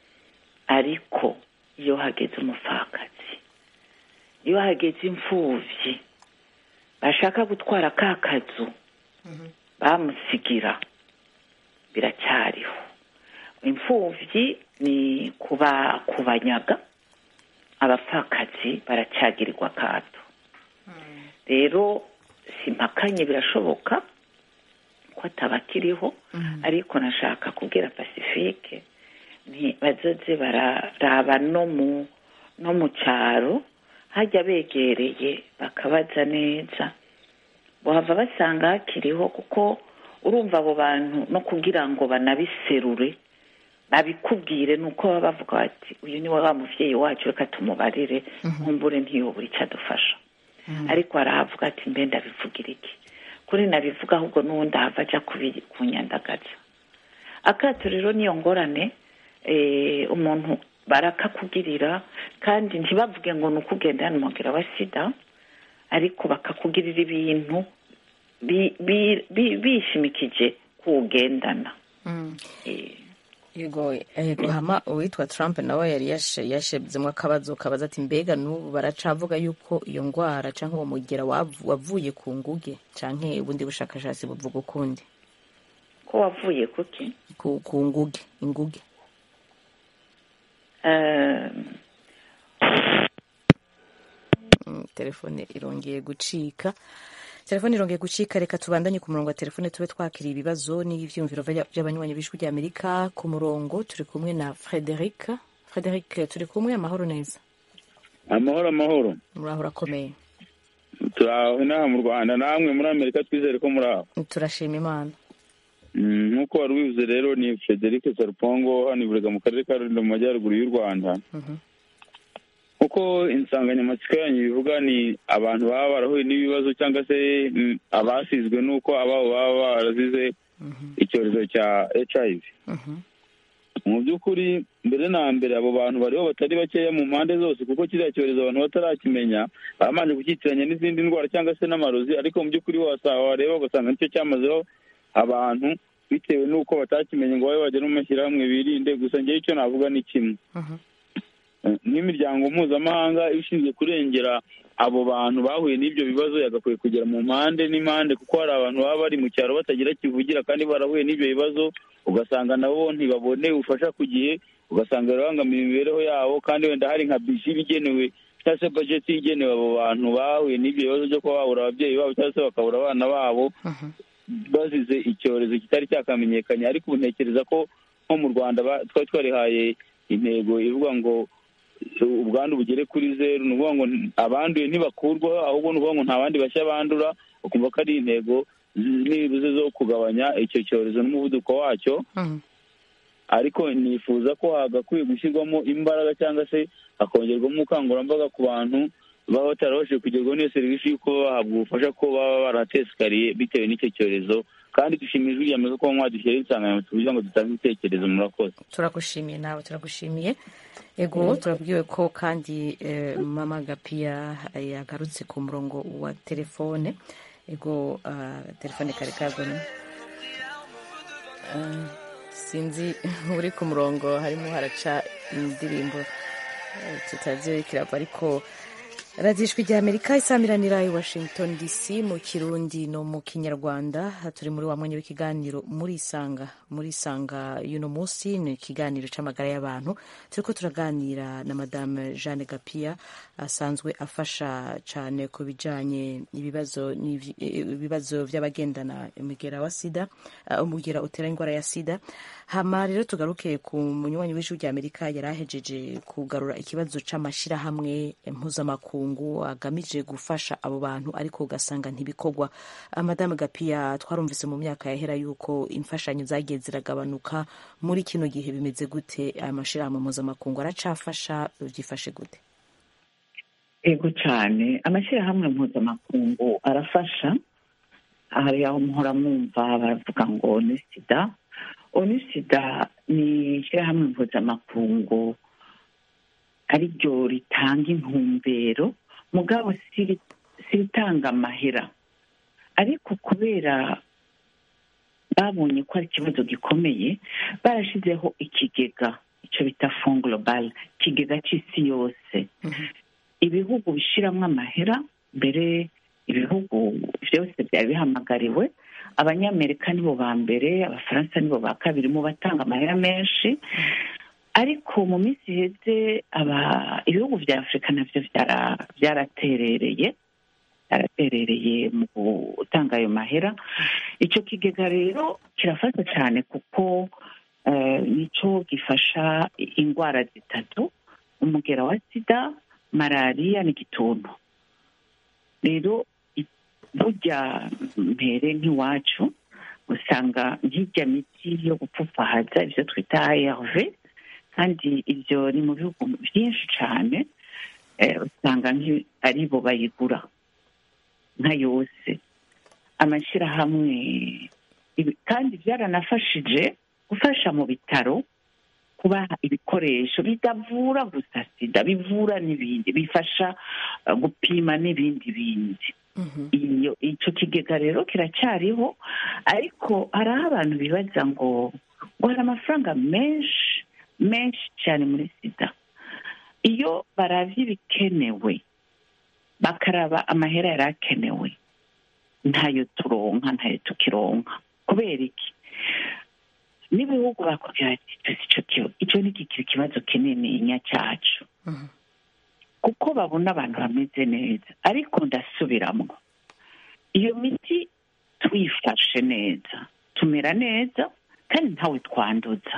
Speaker 7: ariko iyo hageze umupfakazi iyo hageze imfuvyi bashaka gutwara ka kazu bamusigira biracyariho imfuvyi ni kuba kubanyaga abapfakazi baracyagirirwa akato rero simpakanye birashoboka ko ataba akiriho ariko nashaka kubwira pacifique bazoze bararaba no mu no mu cyaro hajya begereye bakabaza neza bahava basanga hakiriho kuko urumva abo bantu no kugira ngo banabiserure babikubwire ni uko baba bavuga bati uyu ni wa mubyeyi wacu reka tumubarire nkumbure ntiyobure icyo adufasha ariko harahavuga ati mbe ndabivugira iki kuri nabivuga ahubwo n'ubundi ahava ajya kunyandagaza akato rero niyo ngorane umuntu barakakugirira kandi ntibavuge ngo ni ukugenda n'umugera wa sida ariko bakakugirira ibintu bishimikije kuwugendana
Speaker 1: yego yego hama uwitwa Trump nawe yari yashebzemo akabazo kabaza ati mbega n'ubu baracavuga yuko iyo ndwara cyangwa uwo mugera wavuye ku nguge cyangwa ubundi bushakashatsi buvuga ukundi
Speaker 7: ko wavuye kuki
Speaker 1: ku nguge inguge telefone irongeye gucika telefone irongeye gucika reka tubandanye ku murongo wa telefone tube twakiriye ibibazo n'ibyiyumviro by'abanywanyi b'ijwi ry'amerika ku murongo turi kumwe na frederic frederic turi kumwe amahoro neza
Speaker 9: amahoro amahoro
Speaker 1: muraho urakomeye
Speaker 9: turaho inaha mu rwanda namwe muri amerika twizere ko muri aho
Speaker 1: turashima imana
Speaker 9: nk'uko wari ubivuze rero ni frederic sarupongo hano iburega mu karere ka rulindo mu majyaruguru y'u rwanda kuko insanganyamatsiko yanyu bivuga ni abantu baba barahuye n'ibibazo cyangwa se abasizwe n'uko ababo baba barazize icyorezo cya hiv mu by'ukuri mbere na mbere abo bantu bariho batari bakeya mu mpande zose kuko kiriya cyorezo abantu batarakimenya babanje kucyitiranya n'izindi ndwara cyangwa se n'amarozi ariko mu by'ukuri wareba ugasanga nicyo cyamazeho abantu bitewe n'uko batakimenye ngo babe bajya no mu mashyirahamwe birinde gusa ngewe icyo navuga ni kimwe nk'imiryango mpuzamahanga ishinzwe kurengera abo bantu bahuye n'ibyo bibazo yagakwiye kugera mu mpande n'impande kuko hari abantu baba bari mu cyaro batagira kivugira kandi barahuye n'ibyo bibazo ugasanga nabo ntibabone ubufasha ku gihe ugasanga birabangamiye imibereho yabo kandi wenda hari nka bisi igenewe cyangwa se bajeti igenewe abo bantu bahuye n'ibyo bibazo byo kuba babura ababyeyi babo cyangwa se bakabura abana babo bazize icyorezo kitari cyakamenyekanye ariko ubu ntekereza ko nko mu rwanda twari twarihaye intego ivuga ngo ubwandu bugere kuri zeru ni ukuvuga ngo abanduye ntibakurwaho ahubwo ni ukuvuga ngo nta bandi bashya bandura ukumva ko ari intego nibuze zo kugabanya icyo cyorezo n'umuvuduko wacyo ariko nifuza ko hagakwiye gushyirwamo imbaraga cyangwa se hakongerwamo ubukangurambaga ku bantu baba batarabashije kugerwaho n'iyo serivisi y'uko bahabwa ubufasha ko baba baratesikariye bitewe n'icyo cyorezo kandi dushimiye ijwi rya ko mwadushyiraho insanganyamatsiko kugira ngo dutange ibitekerezo murakoze
Speaker 1: turagushimiye nawe turagushimiye ego turabwiwe ko kandi mama gapiya yagarutse ku murongo wa telefone ego telefone kare kagone sinzi uri ku murongo harimo haraca indirimbo tutazi kirava ariko radiyo ijwi rya amerika isamiranira i washington dc mu kirundi no mu kinyarwanda turi muri wa mwanya w'ikiganiro muri isanga muri isanga y'uno munsi ni ikiganiro cy'amagara y'abantu turi ko turaganira na madame jeanne gapiya asanzwe afasha cyane ku bijyanye ibibazo by'abagendana umugera wa sida umugera utera indwara ya sida hama rero tugaruke ku munywanyi w'ijwi rya amerika yari ahejeje kugarura ikibazo cy'amashyirahamwe mpuzamakungu agamije gufasha abo bantu ariko ugasanga ntibikorwa madame gapiya twarumvise mu myaka yahera yuko imfashanyo zagiye ziragabanuka muri kino gihe bimeze gute aya mashyirahamwe mpuzamakungu aracafasha byifashe gute
Speaker 7: ego cyane amashyirahamwe mpuzamakungu arafasha hari aho muhora mwumva baravuga ngo ni sida onisida ni ishyirahamwe mpuzamakungu ari ryo ritanga intumbero mugabo si ritanga amahera ariko kubera babonye ko ari ikibazo gikomeye barashyizeho ikigega icyo bita fond global ikigega cy'isi yose ibihugu bishyiramo amahera mbere ibihugu byose byari bihamagariwe abanyamerika nibo ba mbere abafaransa nibo ba kabiri mu batanga amahera menshi ariko mu minsi iheze ibihugu bya afurika nabyo byaraterereye araterereye mu gutanga ayo mahera icyo kigega rero kirafasha cyane kuko eh, nicyo gifasha indwara zitatu umugera wa sida malariya n'igituntu rero i- burya mbere nk'iwacu usanga nk'ijya miti yo gupfupfahaza ibyo twita ARV kandi ibyo ni mu bihugu byinshi cyane eh, usanga nk'i- ari bo bayigura nka yose amashyirahamwe ibi- kandi byaranafashije gufasha mu bitaro kubaha ibikoresho bitavura gusa sida bivura n'ibindi bifasha eh, gupima n'ibindi bindi iyo icyo kigega rero kiracyariho ariko hari aho abantu bibaza ngo ngo hari amafaranga menshi menshi cyane muri sida iyo baravye ibikenewe bakaraba amahera yari akenewe ntayo turonka ntayo tukironka kubera iki n'ibihugu bakubwira ati tuzi ico kibazo icyo ni kikiri ikibazo kinini nya cyacu kuko babona abantu bameze neza ariko ndasubiramo iyo miti tuyifashe neza tumera neza kandi ntawe twanduza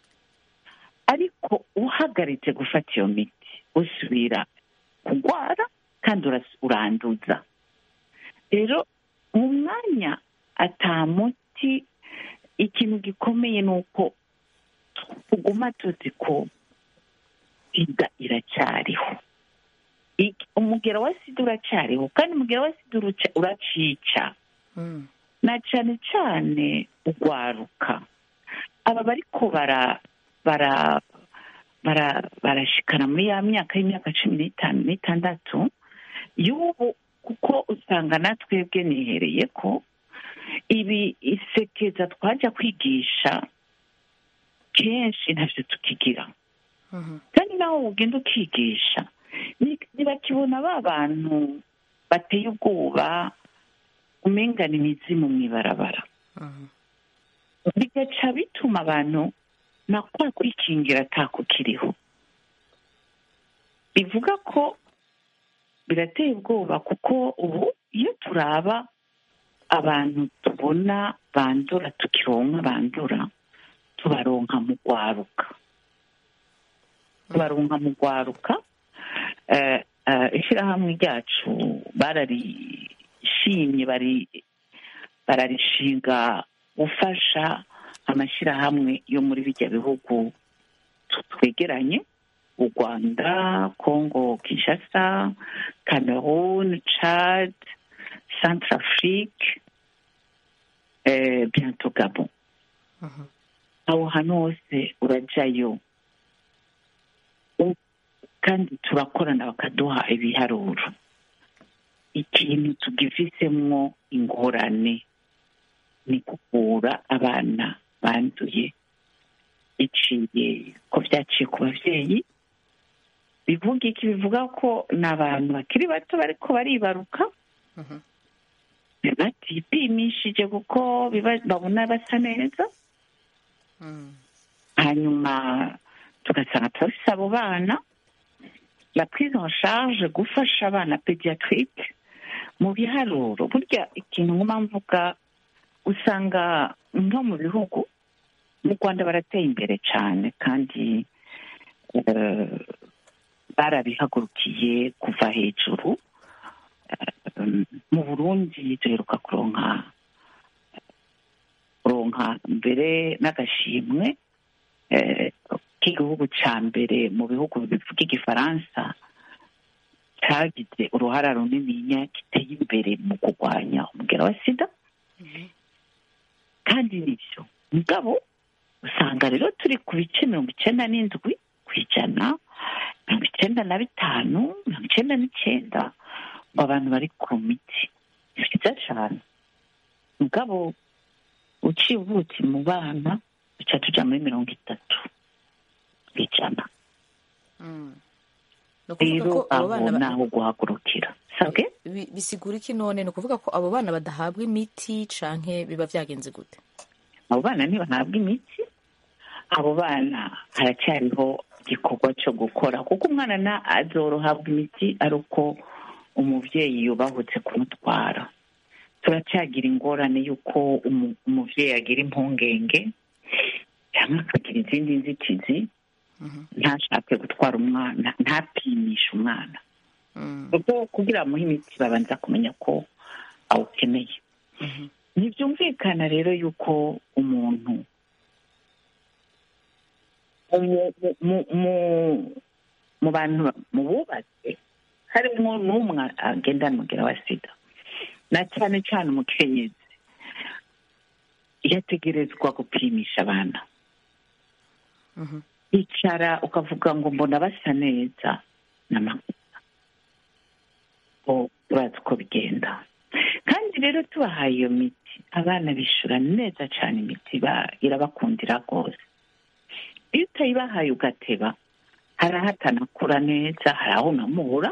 Speaker 7: ariko uhagaritse gufata iyo miti usubira kurwara kandi uras- uranduza rero mu mwanya ata muti ikintu gikomeye ni uko tuguma tuzi ko sida iracyariho Ik- umugero wa sida uracyariho kandi umugero wa sida uruca- uracica na cyane cyane ugwaruka aba bariko bara bara bara barashikana muri ya myaka y'imyaka cumi n'itanu n'itandatu y'ubu kuko usanga natwebwe nihereye ko ibi isekeza twajya kwigisha kenshi ntabyo tukigira kandi nawe ugenda ukigisha ni- ntibakibona ba bantu bateye ubwoba umengana imizimu mu ibarabara bigaca bituma abantu na kwa kwikingira atako kiriho bivuga ko birateye ubwoba kuko ubu iyo turaba abantu tubona bandura tukironka bandura tubaronka mu rwaruka tubaronka mu rwaruka eh, eh, ishyirahamwe ryacu bararishimye bari bararishinga gufasha amashyirahamwe yo muri bijya bihugu tu- twegeranye u rwanda congo kinshasa cameroon chad centrafrique eh, bientôt gabon aho hantu hose urajyayo U- kandi turakorana bakaduha ibiharuro ikintu tugifisemwo ingorane ni kuvura abana banduye biciye ko byaciye ku babyeyi bivuga iki bivuga ko ni abantu bakiri bato bariko baribaruka batipimishije kuko biba- babona basa neza hanyuma tugasanga turafise abo bana la prise en charge gufasha abana pediatrique mu biharuro burya ikintu nkuma mvuga usanga nko mu bihugu mu rwanda barateye imbere cyane kandi eh, barabihagurukiye kuva hejuru Eh, mu burundi duheruka kuronka kuronka mbere n'agashimwe eh, k'igihugu cya mbere mu bihugu bivuga igifaransa cyagize uruhara runininya giteye imbere mu kurwanya umugera wa sida kandi nibyo mugabo usanga rero turi ku bice mirongo icyenda n'indwi ku ijana mirongo icyenda na bitanu mirongo icyenda n'icyenda ngo abantu bari ku miti ni byiza cyane mugabo uciye ubuki mu bana duca tuja muri mirongo itatu ku ijana
Speaker 1: ni ukuvuga
Speaker 7: rero
Speaker 1: ko abo
Speaker 7: aho
Speaker 1: bana ba-
Speaker 7: naho guhagurukira sabwe
Speaker 1: bi- bisigura iki none ni ukuvuga ko abo bana badahabwa imiti canke biba vyagenze gute
Speaker 7: abo bana ntibahabwa imiti abo bana haracyariho igikorwa cyo gukora kuko umwana na azorohabwa imiti ari uko umubyeyi yubahutse kumutwara turacyagira ingorane y'uko umu- umubyeyi agira impungenge cyangwa akagira izindi nzitizi ntashake gutwara umwana ntapimishe umwana kuko kugira ngo amuhe imiti babanza kumenya ko awukeneye ntibyumvikana rero yuko umuntu mu- mu- mu- mu- mu bantu ba- mu bubatse harimo n'umwe agenda n'umugera wa sida na cyane cyane umukenyezi yategerezwa gupimisha abana icara ukavuga ngo mbona basa neza n'amakosa ngo turazi uko bigenda kandi rero tubahaye iyo miti abana bishura neza cyane imiti ba- irabakundira rwose iyo utayibahaye ugateba hari aho atanakura neza hari aho unamubura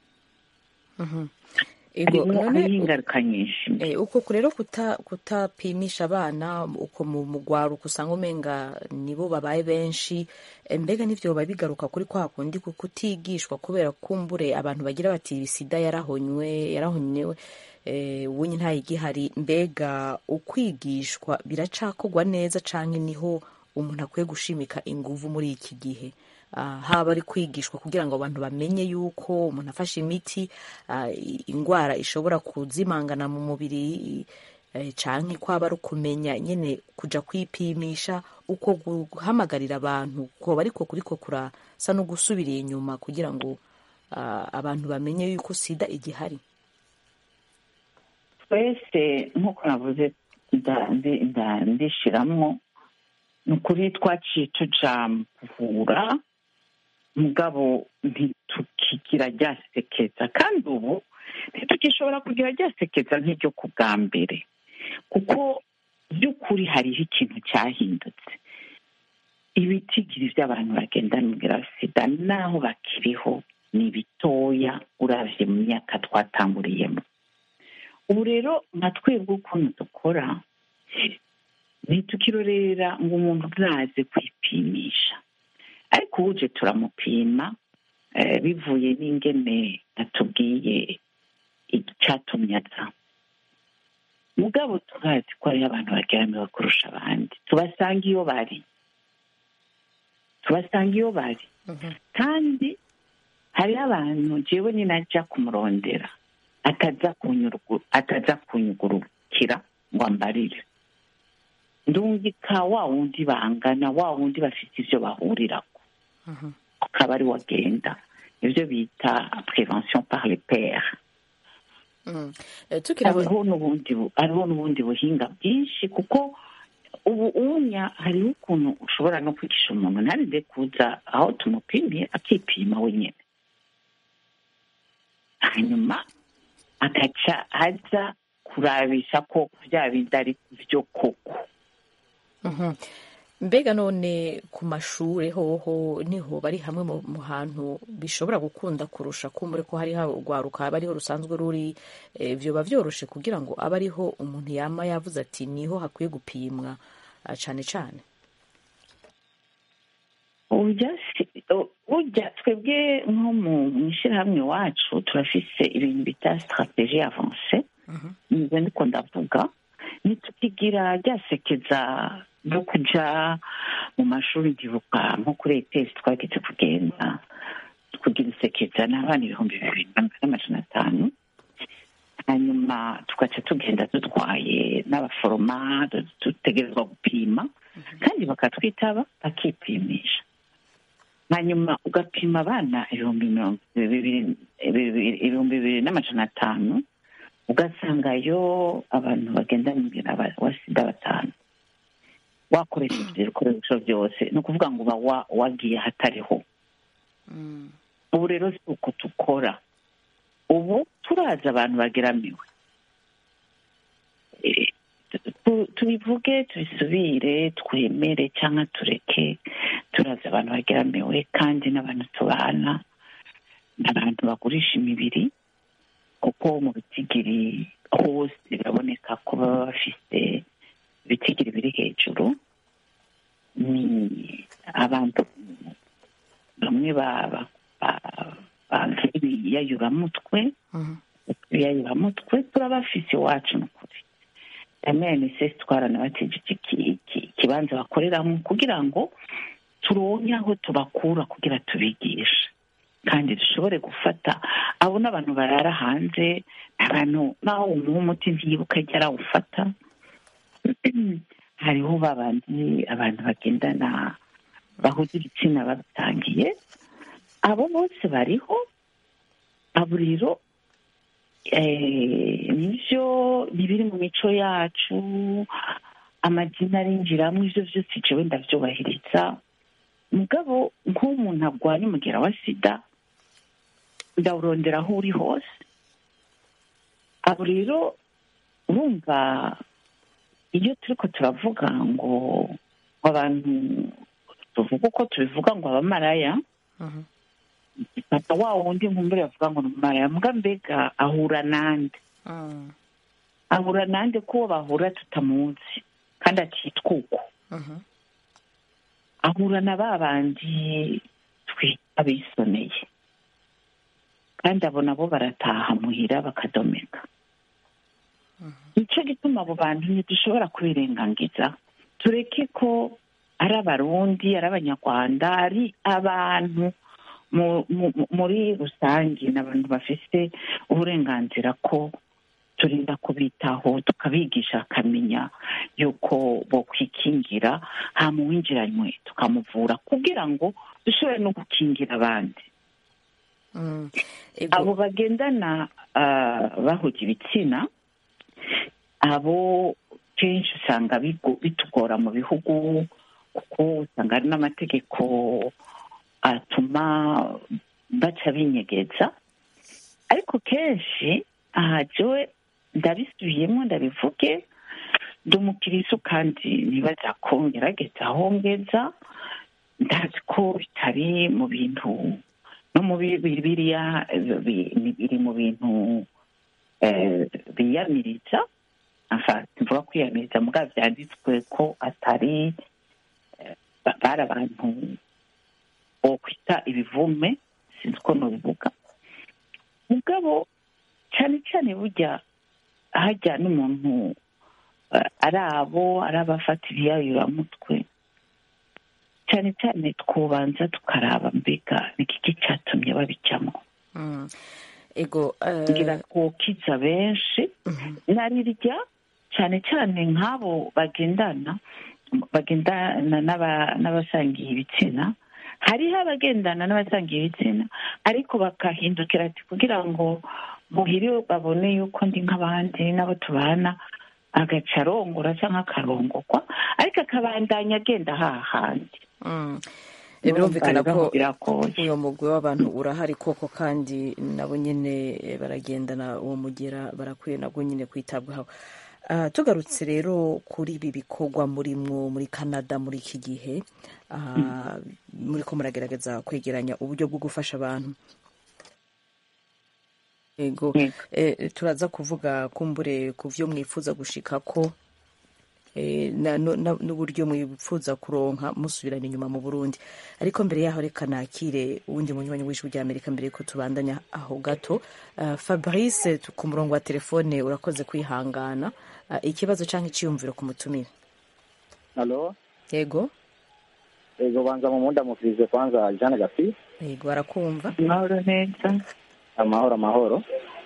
Speaker 1: Ego,
Speaker 7: harimo
Speaker 1: none
Speaker 7: hariho ingaruka nyinshi
Speaker 1: Eh, uko rero kuta kutapimisha abana uko mu mugwaruka usanga umenga nibo babaye benshi eh, mbega n'ivyo biba bigaruka kuri kwa kundi ku kutigishwa kubera kumbure abantu bagira bati sida yarahonywe yarahonywe eh, ubunye ntayigihari mbega ukwigishwa biracakorwa neza canke niho umuntu akwiye gushimika inguvu muri iki gihe Ah, haba ari kwigishwa kugira ngo abantu bamenye yuko umuntu afashe imiti ah, i- indwara ishobora kuzimangana mu mubiri eh, canke kwaba ari ukumenya nyene kuja kwipimisha uko guhamagarira abantu koba ariko kuriko kurasa no gusubiriye inyuma kugira ngo ah, abantu bamenye yuko sida igihari
Speaker 7: twese nk'uko navuze nda- ndi- nda- ndishiramwo ni ukuri twaciye tuja mu kuvura mugabo ntitukigira ryasekeza kandi ubu ntitukishobora kugira ryasekeza nk'iryo ku bwa mbere kuko by'ukuri hariho ikintu cyahindutse ibitigiri by'abantu bagenda n'umubwira sida naho bakiriho ni bitoya uravye mu myaka twatanguriyemo ubu rero nka twebwe ukuntu dukora ntitukirorera ngo umuntu ntaze kwipimisha ariko uje turamupima eh, bivuye n'ingene atubwiye icyatumye aza mugabo turazi ko hariho abantu bageramiwe kurusha abandi tubasanga iyo bari tubasanga iyo bari kandi hariho abantu jewe ninajya kumurondera ataza kunyurugu ataza kunyugurukira ngo ambarire ndungika wa wundi bangana wa wundi bafite ibyo bahurirako akaba ari wagenda ibyo bita prevention par le pere
Speaker 1: Mm. Eh, tukiri aho
Speaker 7: hariho n'ubundi bu- hariho n'ubundi buhinga bwinshi kuko ubu unya hariho ukuntu ushobora no kwigisha umuntu ntarinde kuza aho tumupimiye akipima wenyine hanyuma agaca aza kurabisha ko bya bindi ari byo koko
Speaker 1: Mhm. mbega none ku mashuri hoho niho bari hamwe mu mu hantu bishobora gukunda kurusha kumbure ko hariho urwaruka aba ariho rusanzwe ruri eh, vyoba vyoroshe kugira ngo abe ariho umuntu yama yavuze ati niho hakwiye gupimwa ah, cane cane
Speaker 7: burya si- o- burya twebwe nko mu mu ishyirahamwe iwacu turafise ibintu bita strategie avance nizo ndiko ndavuga ntitukigira ryasekeza no kuja mu mashuri ndibuka nko kuri etesi twagize kugenda kugira isekeza n'abana ibihumbi bibiri n'amajana atanu hanyuma tugaca tugenda dutwaye n'abaforoma du- dutegerezwa gupima kandi bakatwitaba bakipimisha hanyuma ugapima abana ibihumbi mirongo bibiri bibiri- ibihumbi bibiri n'amajana atanu ugasangayo abantu bagenda n'umubiri wa sida batanu wakoresheje ibyo bikoresho byose ni ukuvuga ngo uba wa- wagiye ahatariho ubu rero si uko dukora ubu turazi abantu bageramiwe Eh, tu- tubivuge tubisubire twemere cyangwa tureke turazi abantu bageramiwe kandi n'abantu tubana n'abantu bagurisha imibiri kuko mu bitigiri hose biraboneka ko baba bafite ibitigiri biri hejuru ni abantu bamwe ba- ba- ba- bagiriye ibiyayuramutwe ibiyayuramutwe turabafise iwacu ni ukuri mnss twaranabateje ikibanza bakoreramo kugira ngo turonke aho tubakura kugira tubigishe kandi dushobore gufata abo n'abantu barara hanze abantu naho umuha umuti ntiyibuka ajya arawufata hariho babandi abantu bagendana bahuza ibitsina babitangiye abo bose bariho abo rero nibyo biri mu mico yacu amazina arinjiramo ibyo byose jewe ndabyubahiriza mugabo nk'umuntu arwanya umugera wa sida ndawurondera aho uri hose abo rero urumva iyo turi ko turavuga ngo abantu tuvuga uko tubivuga ngo abamaraya papa wa wundi nkumbure bavuga ngo ni umumaraya mbwa mbega ahura nande ahura nande ko uwo bahura tutamuzi kandi akitwa uko ahura na ba bandi twita bisoneye kandi abo nabo barataha muhira bakadomeka nicyo gituma abo bantu ntidushobora kubirengangiza tureke ko ari abarundi ari abanyarwanda ari abantu muri rusange ni abantu bafite uburenganzira ko turinda kubitaho tukabigisha akamenya yuko bo kwikingira hama uwinjiranywe tukamuvura kugira ngo dushobore no gukingira abandi abo bagendana bahuga ibitsina abo kenshi usanga bitugora mu bihugu kuko usanga hari n'amategeko atuma baca binyegeza ariko kenshi aha jewe ndabisubiyemo ndabivuge ndi umukirisu kandi nibaza ko ngerageza aho ngeza ndazi ko bitari mu bintu no mu biriya biri mu bintu biyamiriza mvuga kwiyamiriza mugabo byanditswe ko atari bari abantu bo kwita ibivume sinzi uko nubivuga mugabo cyane cyane burya hajya n'umuntu ari abo ari abafata ibiyayuramutwe cyane cyane twubanza tukaraba mbega n'igiki cyatumye babijyamo
Speaker 1: ego
Speaker 7: ngira twokiza benshi narirya cyane cyane nk'abo bagendana bagendana n'abasangiye ibitsina hariho abagendana n'abasangiye ibitsina ariko bakahindukira ati kugira ngo muhire babone yuko ndi nk'abandi n'abo tubana agaca arongora cyangwa akarongorwa ariko akabandanya agenda hahandi
Speaker 1: birumvikana ko uyu mugwi w'abantu urahari koko kandi nabo nyine baragendana uwo mugera barakwiye nabwo nyine kwitabwaho tugarutse rero kuri ibi bikorwa muri mwo muri canada muri iki gihe muri ko muragerageza kwegeranya uburyo bwo gufasha abantu yego turaza kuvuga kumbure ku byo mwifuza gushika ko n'uburyo mwifuza kuronka musubirana inyuma mu burundi ariko mbere yaho reka nakire uwundi munywanyi w'ijwi rya amerika mbere yuko tubandanya aho gato fabrice ku murongo wa telefone urakoze kwihangana ikibazo cyangwa icyiyumviro ku mutumire
Speaker 10: halo
Speaker 1: yego
Speaker 10: yego banza mu munda mufirize kwanza jeanne gafi
Speaker 1: yego arakumva
Speaker 7: amahoro neza
Speaker 10: amahoro amahoro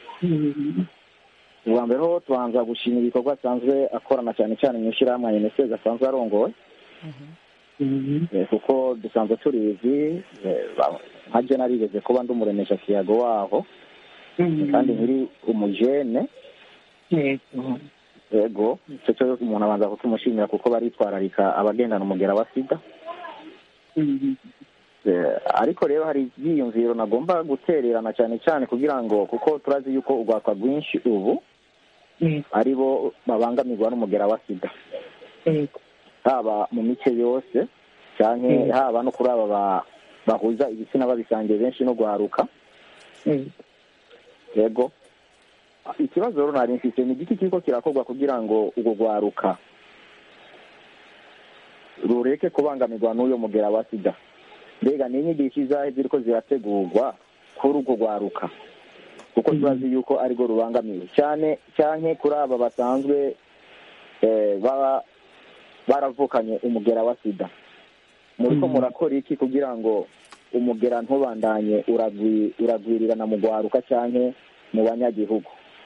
Speaker 10: ubwa mbere ho tubanza gushima ibikorwa asanzwe akorana cyane cyane mu ishyirahamwe unicef asanzwe arongoye kuko dusanzwe tubizi nka je narigeze kuba ndi umuremesha kiyago waho kandi nkiri umujene yego icyo cyo umuntu abanza kutumushimira kuko baritwararika abagendana umugera wa sida ariko rero hari ibyiyumviro nagomba gutererana cyane cyane kugira ngo kuko turazi yuko urwakwa rwinshi ubu ari bo babangamirwa n'umugera wa sida haba mu mice yose cyane haba no kuri aba bahuza ibitsina babisangiye benshi no guharuka yego ikibazo rero nari mfite ni igiti kiriko kirakorwa kugira ngo urwo rwaruka rureke kubangamirwa n'uyo mugera wa sida mbega ni inyigisho izahe ziriko zirategurwa kuri urwo rwaruka kuko turazi yuko arirwo rubangamiwe cyane cyane kuri aba basanzwe eh, baba baravukanye umugera wa sida muriko murakora iki kugira ngo umugera ntubandanye uragwi- uragwirirana mu rwaruka cyane mu banyagihugu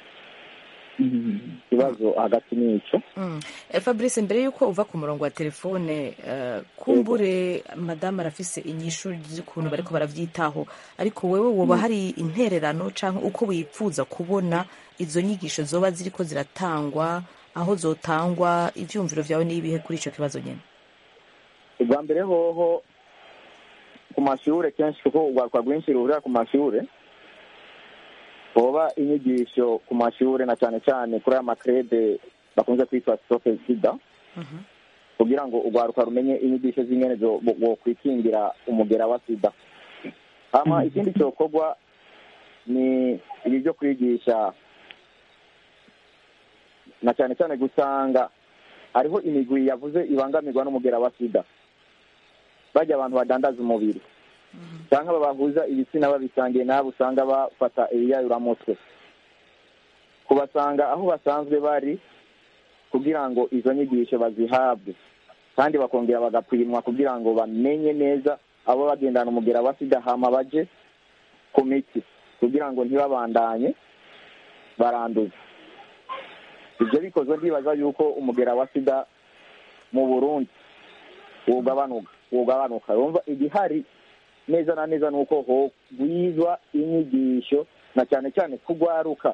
Speaker 10: ikibazo hagati n'ico
Speaker 1: Mm. Eh, fabrice mbere y'uko uva ku murongo wa telefone eh, kumbure madamu arafise inyishu z'ukuntu bariko baravyitaho ariko wewe woba hari intererano canke uko wipfuza kubona izo nyigisho zoba ziriko ziratangwa aho zotangwa ivyumviro vyawe n'ibihe kuri ico kibazo nyene
Speaker 10: ubwa mbere hoho ku mashure kenshi kuko urwaruka rwinshi ruhurira ku mashure hoba inyigisho ku mashure na cyane cyane kuri aya makrede bakunze kwitwa stope sida kugira ngo urwaruka rumenye inyigisho z'ingene zo- bo- bokwikingira umugera wa sida hama ikindi cyokorwa ni ibi byo kwigisha na cyane cyane gusanga hariho imigwi yavuze ibangamirwa n'umugera wa sida bajya abantu badandaza umubiri cyangwa babahuza ibitsina babisangiye nabo usanga bafata ibiyayuramutwe kubasanga aho basanzwe bari kugira ngo izo nyigisho bazihabwe kandi bakongera bagapimwa kugira ngo bamenye neza abo bagendana umugera wa sida hama baje ku miti kugira ngo ntibabandanye baranduza ibyo bikozwe ndibaza yuko umugera wa sida mu burundi wogabanuka wogabanuka urumva igihari neza na neza ni uko hogwizwa inyigisho na cyane cyane kugwaruka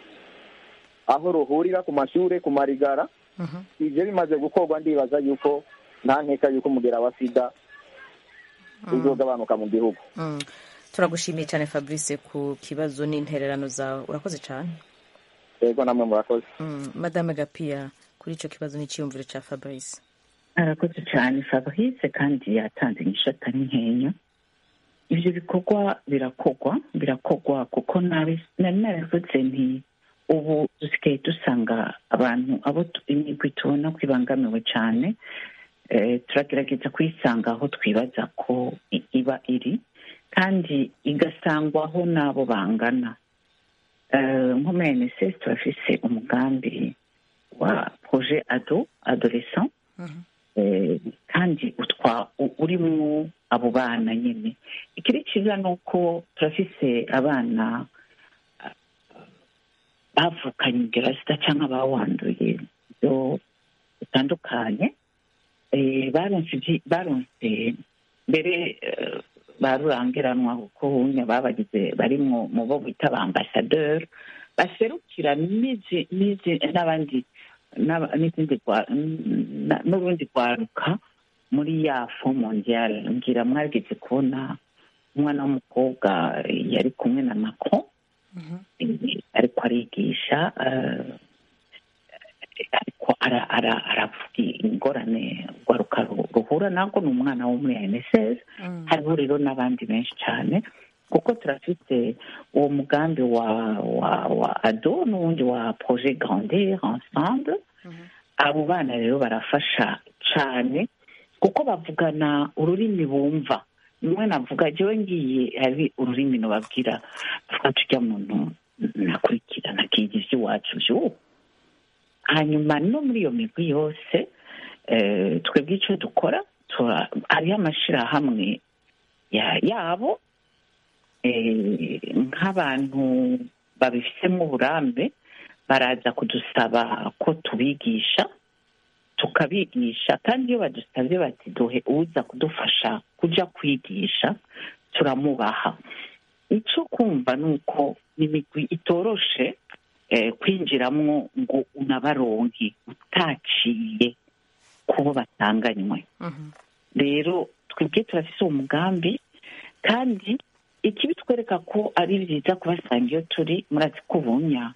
Speaker 10: aho ruhurira ku mashure ku marigara ibyo bimaze gukorwa ndibaza yuko nta nkeka yuko umugera wa sida uzogabanuka mu gihugu
Speaker 1: Mm. turagushimiye cyane fabrice ku kibazo n'intererano zawe urakoze cyane
Speaker 10: yego namwe murakoze
Speaker 1: Mm. madame gapiya kuri ico kibazo n'iciyumviro ca fabrice
Speaker 7: arakoze cyane fabrice kandi yatanze inyishu atari nkeya ibyo bikorwa birakorwa birakorwa kuko nabi nari naravuze nti ubu dusigaye dusanga abantu abo tu- imigwi tubona ko ibangamiwe cyane eh, turagerageza kuyisanga aho twibaza ko i- iba iri kandi igasangwaho n'abo bangana Eh, nko muri nss turafise umugambi wa projet ado adolescent Eh, kandi utwa u- urimwo abo bana nyine ikiri cyiza ni uko turafise abana ah, bavukanye ingero sida cyangwa bawanduye byo bitandukanye Eh, baronse ibyi- baronse mbere eh, barurangiranwa kuko unya babagize barimwo mu bo bita ba ambasaderi baserukira n'izi- n'izi- n'abandi n'aba- n'izindi rwa- n- n'urundi rwaruka muri ya fo mondiale ngira mwageze kubona umwana w'umukobwa yari kumwe na macron eh, ariko arigisha eh, ariko ara- ara- aravuga ingorane rwaruka ru- ruhura nabwo ni umwana wo muri nss hariho rero n'abandi benshi cyane kuko turafite uwo mugambi wa wa wa ado n'uwundi wa projet grandir ensemble abo bana rero barafasha cyane kuko bavugana ururimi bumva nimwe navuga jewe ngiye hari ururimi nubabwira tuvuga tujya muntu nakurikira nakiga iby'iwacu by'ubu hanyuma no muri iyo migwi yose eh, twebwe icyo dukora tura- hariho amashyirahamwe ya- yabo eh, nk'abantu babifitemo uburambe baraza kudusaba ko tubigisha tukabigisha kandi iyo badusabye bati duhe uza kudufasha kujya kwigisha turamubaha icyo kumva ni uko imigwi itoroshe eh, kwinjiramwo ngo unabaronke utaciye kubo batanganywe rero twebwe turafise uwo mugambi kandi ikibitwereka ko ari byiza kubasanga iyo turi murazi ko ubunya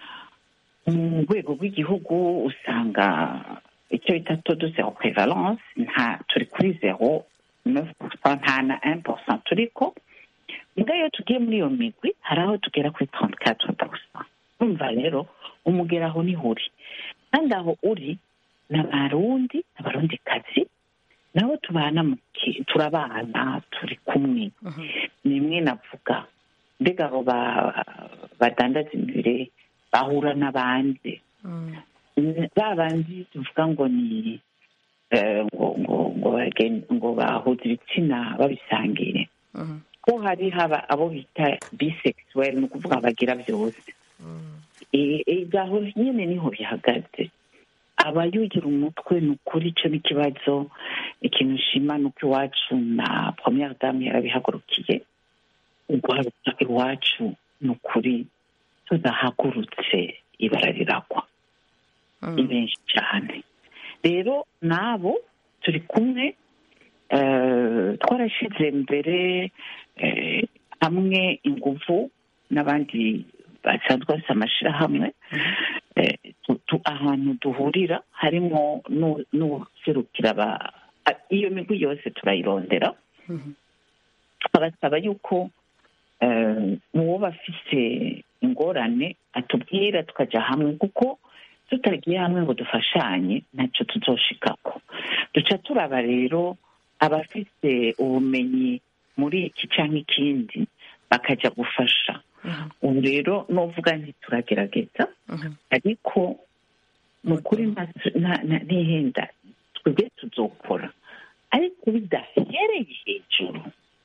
Speaker 7: mu rwego rw'igihugu usanga icyo bita todo zero prevalence nta turi kuri zero neuf pourcent nta na un pourcent turiko mbwa iyo tugiye muri iyo migwi hari aho tugera kuri trente quatre pourcent umva rero umugera aho niho uri kandi aho uri ni abarundi abarundi kazi nabo tubana mu ki- turabana turi kumwe nimwe navuga mbega abo ba- badandaza imibiri bahura n'abandi ba bandi tuvuga ngo ni eh, ngo ngo ngo bagen- ngo bahuza ibitsina babisangiye ko hari haba abo bita bisexuel ni ukuvuga bagira byose Eh, eh, gaho nyine niho bihagaze abayugira umutwe ni ukuri icyo ni ikibazo ikintu nshima ni uko iwacu na première dame yarabihagurukiye uguharuka iwacu ni ukuri tudahagurutse ibara riragwa ni benshi cyane rero n'abo turi kumwe eh, twarashyize mbere eh, hamwe ingufu n'abandi basanzwe bafite amashyirahamwe eh, tu- tu- ahantu duhurira harimo n'u- n'userukira aba- a- iyo migwi yose turayirondera tukabasaba yuko eh, uwo bafise ingorane atubwira tukajya hamwe kuko tutagiye hamwe ngo dufashanye ntacyo tuzoshikako duca turaba rero abafite ubumenyi muri iki cyangwa ikindi bakajya gufasha ubu rero nuvuga nti turagerageza ariko ni ukuri nta- nta- nta- ntihenda twebwe tuzokora ariko bidahereye hejuru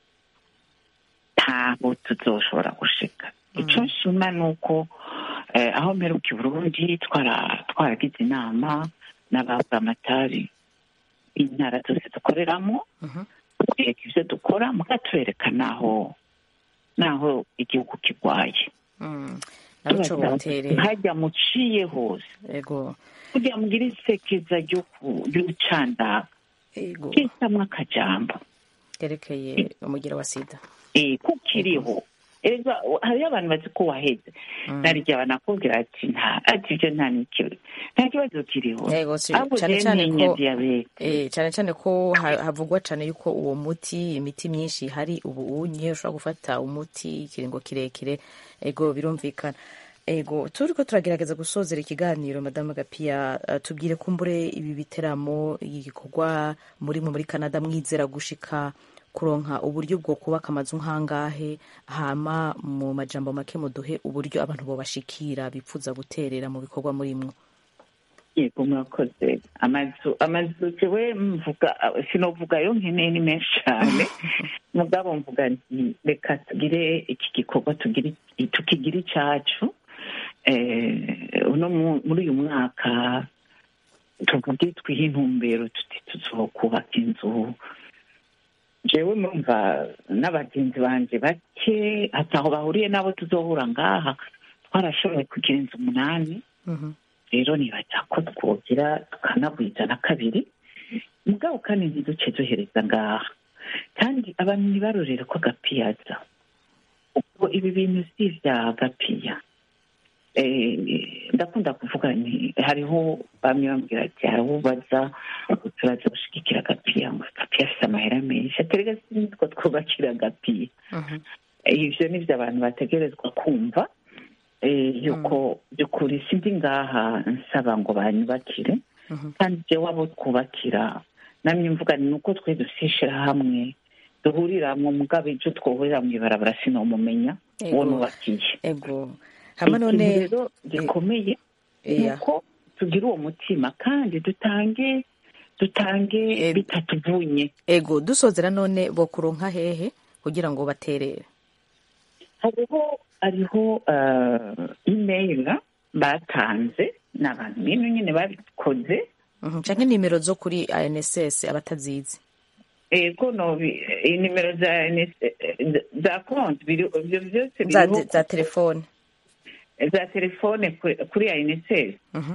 Speaker 7: ntaho tuzoshobora gushika icyo nshima ni uko eh, aho mperuka i burundi twara- twaragize inama n'ababuramatari intara zose dukoreramo tubereka ibyo dukora mukatubereka n'aho n'aho igihugu kirwaye
Speaker 1: naruco boterera
Speaker 7: hajya muciye hose
Speaker 1: ego
Speaker 7: kugira mugire isekeza ryo ku- ry'ubucandaga
Speaker 1: ego
Speaker 7: kisamwo akajambo
Speaker 1: kerekeye umugira wa sida
Speaker 7: eh kukiriho erega hariyo abantu bazi ko waheze naryo banakubwira ati nta ati ibyo nta n'ikibazo nta kibazo kiriho
Speaker 1: Yego, si-
Speaker 7: ahubwo
Speaker 1: cane
Speaker 7: rero
Speaker 1: cane
Speaker 7: ntinya
Speaker 1: ko-
Speaker 7: diyabete
Speaker 1: Eh, cyane cyane ko ha- havugwa cyane yuko uwo muti imiti myinshi hari ubu unye ushobora gufata umuti ikiringo kirekire ego birumvikana ego turi ko turagerageza gusozera ikiganiro madamu gapiya eh, tubwire kumbure ibi biteramo igikorwa muri muri canada mwizera gushika kuronka uburyo bwo kubaka amazu nk'angahe hama mu majambo make muduhe uburyo abantu bobashikira bipfuza guterera mu bikorwa murimwo
Speaker 7: yego murakoze amazu amazu jewe mvuga sinovuga yo nkeneye ni menshi cyane mugabo mvuga nti reka tugire iki gikorwa tugire tukigire icyacu eh, uno mu- muri uyu mwaka tuvuge twihe intumbero tuti tuzokubaka inzu jewe murumva n'abagenzi banje bake hataho bahuriye n'abo tuzohura ngaha twarashoboye kugira inzu umunani rero nibaza ko twogira tukanagwiza na kabiri mugabo kandi ntiduce duhereza ngaha kandi abantu ntibarorere ko agapiyaza ubwo ibi bintu si ibya gapiya Eh, ndakunda kuvuga nti hariho bamwe bambwira ati hariho ubaza turaza gushigikira agapiya ngo agapiya afite amahera menshi aterega sinitwo twubakira agapiya ibyo ni byo abantu bategerezwa kumva eh, yuko by'ukuri sindi ngaha nsaba ngo banyubakire kandi jewe abo twubakira namye mvuga ni uko twe dusishira hamwe duhuriramwo mugabo icyo twohurira mu ibarabara sinomumenya
Speaker 1: Ego.
Speaker 7: uwo nubakiye
Speaker 1: ego hama none
Speaker 7: ikintu rero gikomeye ni
Speaker 1: Iya.
Speaker 7: uko tugira uwo mutima kandi dutange dutange bitatuvunye
Speaker 1: ego dusozera none bo kuronka hehe kugira ngo baterere
Speaker 7: hariho hariho uh, email batanze ni abantu bino nyine babikoze
Speaker 1: Mhm, canke nimero zo kuri anss abatazizi
Speaker 7: ego no bi- inimero za NS za konti biri ibyo byose
Speaker 1: za,
Speaker 7: biriho
Speaker 1: za telefone
Speaker 7: za telefone kuri- kuri INSS
Speaker 1: Mhm.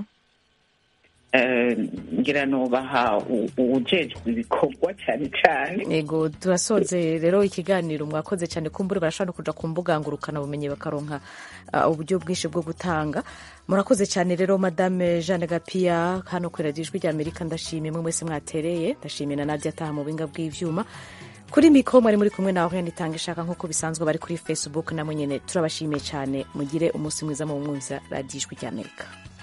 Speaker 7: Eh, ngira nubaha u- uwujejwe ibikorwa cyane cyane
Speaker 1: ego turasoze rero ikiganiro mwakoze cyane kumbure barashobora no kuja ku mbuga ngurukana bumenyi bakaronka uh, uburyo bwinshi bwo gutanga murakoze cyane rero madame jeanne gapiya hano kuri radiyo ijwi ry'amerika ndashimiye mwe mwese mwatereye ndashimiye na nadia ataha mu buhinga bw'ivyuma kuri mikoro mwari muri kumwe nawe itanga ishaka nk'uko bisanzwe bari kuri facebook namwe nyine turabashimiye cyane mugire umunsi mwiza mu mwumvira radiyo ijwi ry'amerika